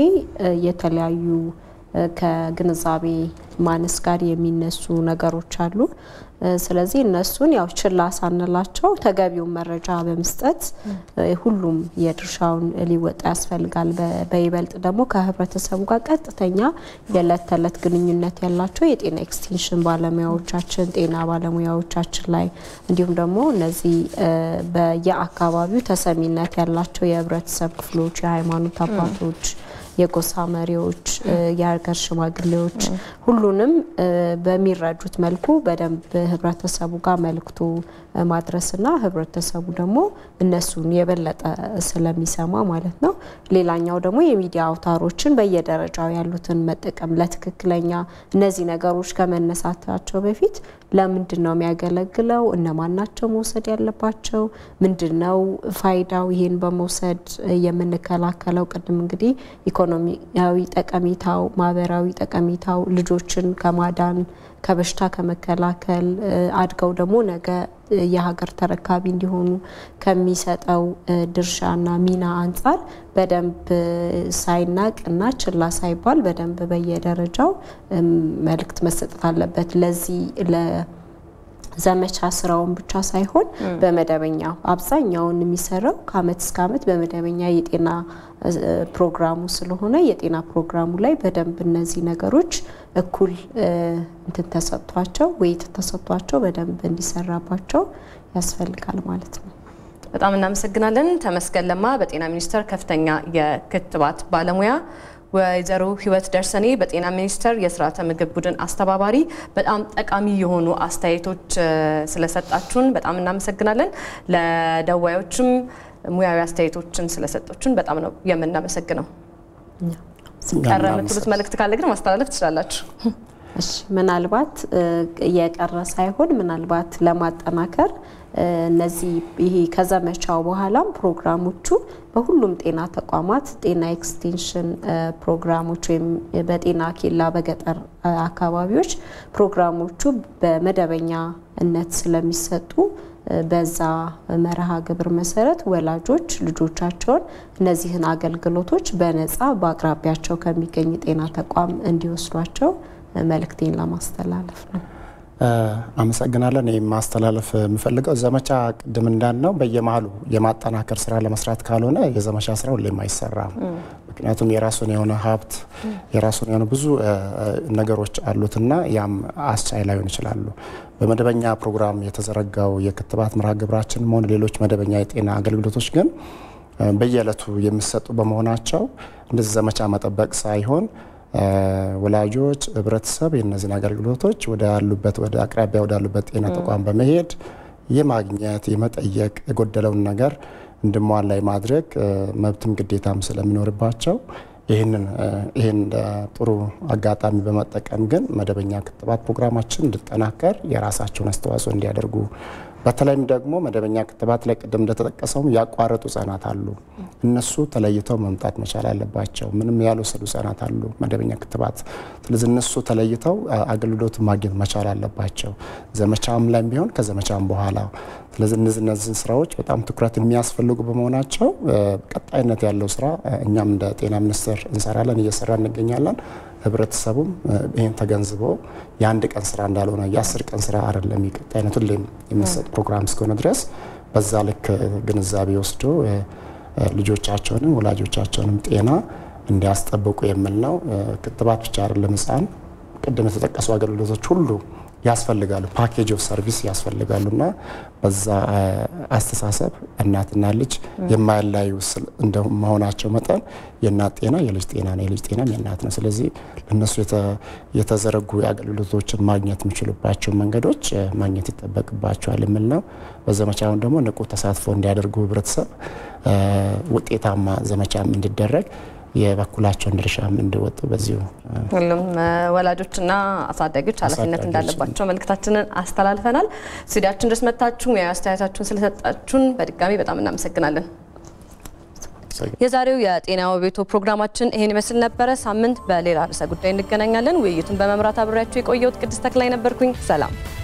የተለያዩ ከግንዛቤ ማነስ ጋር የሚነሱ ነገሮች አሉ። ስለዚህ እነሱን ያው ችላ ሳንላቸው ተገቢውን መረጃ በመስጠት ሁሉም የድርሻውን ሊወጣ ያስፈልጋል። በይበልጥ ደግሞ ከህብረተሰቡ ጋር ቀጥተኛ የዕለት ተዕለት ግንኙነት ያላቸው የጤና ኤክስቴንሽን ባለሙያዎቻችን፣ ጤና ባለሙያዎቻችን ላይ እንዲሁም ደግሞ እነዚህ በየአካባቢው ተሰሚነት ያላቸው የህብረተሰብ ክፍሎች፣ የሃይማኖት አባቶች የጎሳ መሪዎች፣ የሀገር ሽማግሌዎች ሁሉንም በሚረዱት መልኩ በደንብ ህብረተሰቡ ጋር መልክቱ ማድረስና ህብረተሰቡ ደግሞ እነሱን የበለጠ ስለሚሰማ ማለት ነው። ሌላኛው ደግሞ የሚዲያ አውታሮችን በየደረጃው ያሉትን መጠቀም ለትክክለኛ እነዚህ ነገሮች ከመነሳታቸው በፊት ለምንድን ነው የሚያገለግለው? እነማን ናቸው መውሰድ ያለባቸው? ምንድን ነው ፋይዳው? ይሄን በመውሰድ የምንከላከለው ቅድም እንግዲህ ኢኮኖሚያዊ ጠቀሜታው፣ ማህበራዊ ጠቀሜታው ልጆችን ከማዳን ከበሽታ ከመከላከል አድገው ደግሞ ነገ የሀገር ተረካቢ እንዲሆኑ ከሚሰጠው ድርሻና ሚና አንጻር በደንብ ሳይናቅ እና ችላ ሳይባል በደንብ በየደረጃው መልእክት መሰጠት አለበት። ለዚህ ዘመቻ ስራውን ብቻ ሳይሆን በመደበኛው አብዛኛውን የሚሰራው ከአመት እስከ አመት በመደበኛ የጤና ፕሮግራሙ ስለሆነ የጤና ፕሮግራሙ ላይ በደንብ እነዚህ ነገሮች እኩል እንትን ተሰጥቷቸው ውይይት ተሰጥቷቸው በደንብ እንዲሰራባቸው ያስፈልጋል ማለት ነው። በጣም እናመሰግናለን። ተመስገን ለማ በጤና ሚኒስቴር ከፍተኛ የክትባት ባለሙያ ወይዘሮ ህይወት ደርሰኔ በጤና ሚኒስቴር የስርዓተ ምግብ ቡድን አስተባባሪ፣ በጣም ጠቃሚ የሆኑ አስተያየቶች ስለሰጣችሁን በጣም እናመሰግናለን። ለደዋዮችም ሙያዊ አስተያየቶችን ስለሰጦችን በጣም ነው የምናመሰግነው። ቀረ የምትሉት መልእክት ካለ ግን ማስተላለፍ ትችላላችሁ። እሺ፣ ምናልባት የቀረ ሳይሆን ምናልባት ለማጠናከር እነዚህ ይሄ ከዘመቻው በኋላም ፕሮግራሞቹ በሁሉም ጤና ተቋማት ጤና ኤክስቴንሽን ፕሮግራሞች ወይም በጤና ኬላ በገጠር አካባቢዎች ፕሮግራሞቹ በመደበኛነት ስለሚሰጡ በዛ መርሃ ግብር መሰረት ወላጆች ልጆቻቸውን እነዚህን አገልግሎቶች በነፃ በአቅራቢያቸው ከሚገኝ ጤና ተቋም እንዲወስዷቸው መልእክቴን ለማስተላለፍ ነው። አመሰግናለን። ይህ ማስተላለፍ የምፈልገው ዘመቻ ቅድም እንዳልነው በየመሀሉ የማጠናከር ስራ ለመስራት ካልሆነ የዘመቻ ስራ ሁሌም አይሰራም። ምክንያቱም የራሱን የሆነ ሀብት የራሱን የሆነ ብዙ ነገሮች አሉትና ያም አስቻይ ላይሆን ይችላሉ። በመደበኛ ፕሮግራም የተዘረጋው የክትባት መርሃ ግብራችን ሆነ ሌሎች መደበኛ የጤና አገልግሎቶች ግን በየዕለቱ የሚሰጡ በመሆናቸው እንደዚህ ዘመቻ መጠበቅ ሳይሆን ወላጆች፣ ህብረተሰብ የእነዚህን አገልግሎቶች ወደ ያሉበት ወደ አቅራቢያ ወዳሉበት ጤና ተቋም በመሄድ የማግኘት የመጠየቅ የጎደለውን ነገር እንድሟላ የማድረግ መብትም ግዴታም ስለሚኖርባቸው ይህንን ይህን ጥሩ አጋጣሚ በመጠቀም ግን መደበኛ ክትባት ፕሮግራማችን እንዲጠናከር የራሳቸውን አስተዋጽኦ እንዲያደርጉ በተለይም ደግሞ መደበኛ ክትባት ላይ ቅድም እንደተጠቀሰው ያቋረጡ ህጻናት አሉ። እነሱ ተለይተው መምጣት መቻል አለባቸው። ምንም ያልወሰዱ ህጻናት አሉ መደበኛ ክትባት። ስለዚህ እነሱ ተለይተው አገልግሎት ማግኘት መቻል አለባቸው፣ ዘመቻም ላይ ቢሆን ከዘመቻም በኋላ። ስለዚህ እነዚህ እነዚህን ስራዎች በጣም ትኩረት የሚያስፈልጉ በመሆናቸው ቀጣይነት ያለው ስራ እኛም እንደ ጤና ሚኒስቴር እንሰራለን፣ እየሰራ እንገኛለን። ህብረተሰቡም ይህን ተገንዝቦ የአንድ ቀን ስራ እንዳልሆነ የአስር ቀን ስራ አይደለም፣ ቀጣይነት ሁሌም የሚሰጥ ፕሮግራም እስከሆነ ድረስ በዛ ልክ ግንዛቤ ወስዶ ልጆቻቸውንም ወላጆቻቸውንም ጤና እንዲያስጠብቁ የሚል ነው። ክትባት ብቻ አይደለም፣ ህፃን ቅድም የተጠቀሱ አገልግሎቶች ሁሉ ያስፈልጋሉ። ፓኬጅ ኦፍ ሰርቪስ ያስፈልጋሉ እና በዛ አስተሳሰብ እናትና ልጅ የማያላዩ እንደመሆናቸው መጠን የእናት ጤና የልጅ ጤና ነው፣ የልጅ ጤናም የእናት ነው። ስለዚህ ለእነሱ የተዘረጉ የአገልግሎቶችን ማግኘት የሚችሉባቸው መንገዶች ማግኘት ይጠበቅባቸዋል የሚል ነው። በዘመቻውን ደግሞ ንቁ ተሳትፎ እንዲያደርጉ ህብረተሰብ ውጤታማ ዘመቻም እንዲደረግ የበኩላቸውን ድርሻም እንዲወጡ በዚሁ ሁሉም ወላጆችና አሳዳጊዎች ኃላፊነት እንዳለባቸው መልእክታችንን አስተላልፈናል። ስቱዲያችን ድረስ መጥታችሁ ሙያዊ አስተያየታችሁን ስለሰጣችሁን በድጋሚ በጣም እናመሰግናለን። የዛሬው የጤና ቤቶ ፕሮግራማችን ይሄን ይመስል ነበረ። ሳምንት በሌላ ርዕሰ ጉዳይ እንገናኛለን። ውይይቱን በመምራት አብሬያችሁ የቆየሁት ቅድስት ተክላይ ነበርኩኝ። ሰላም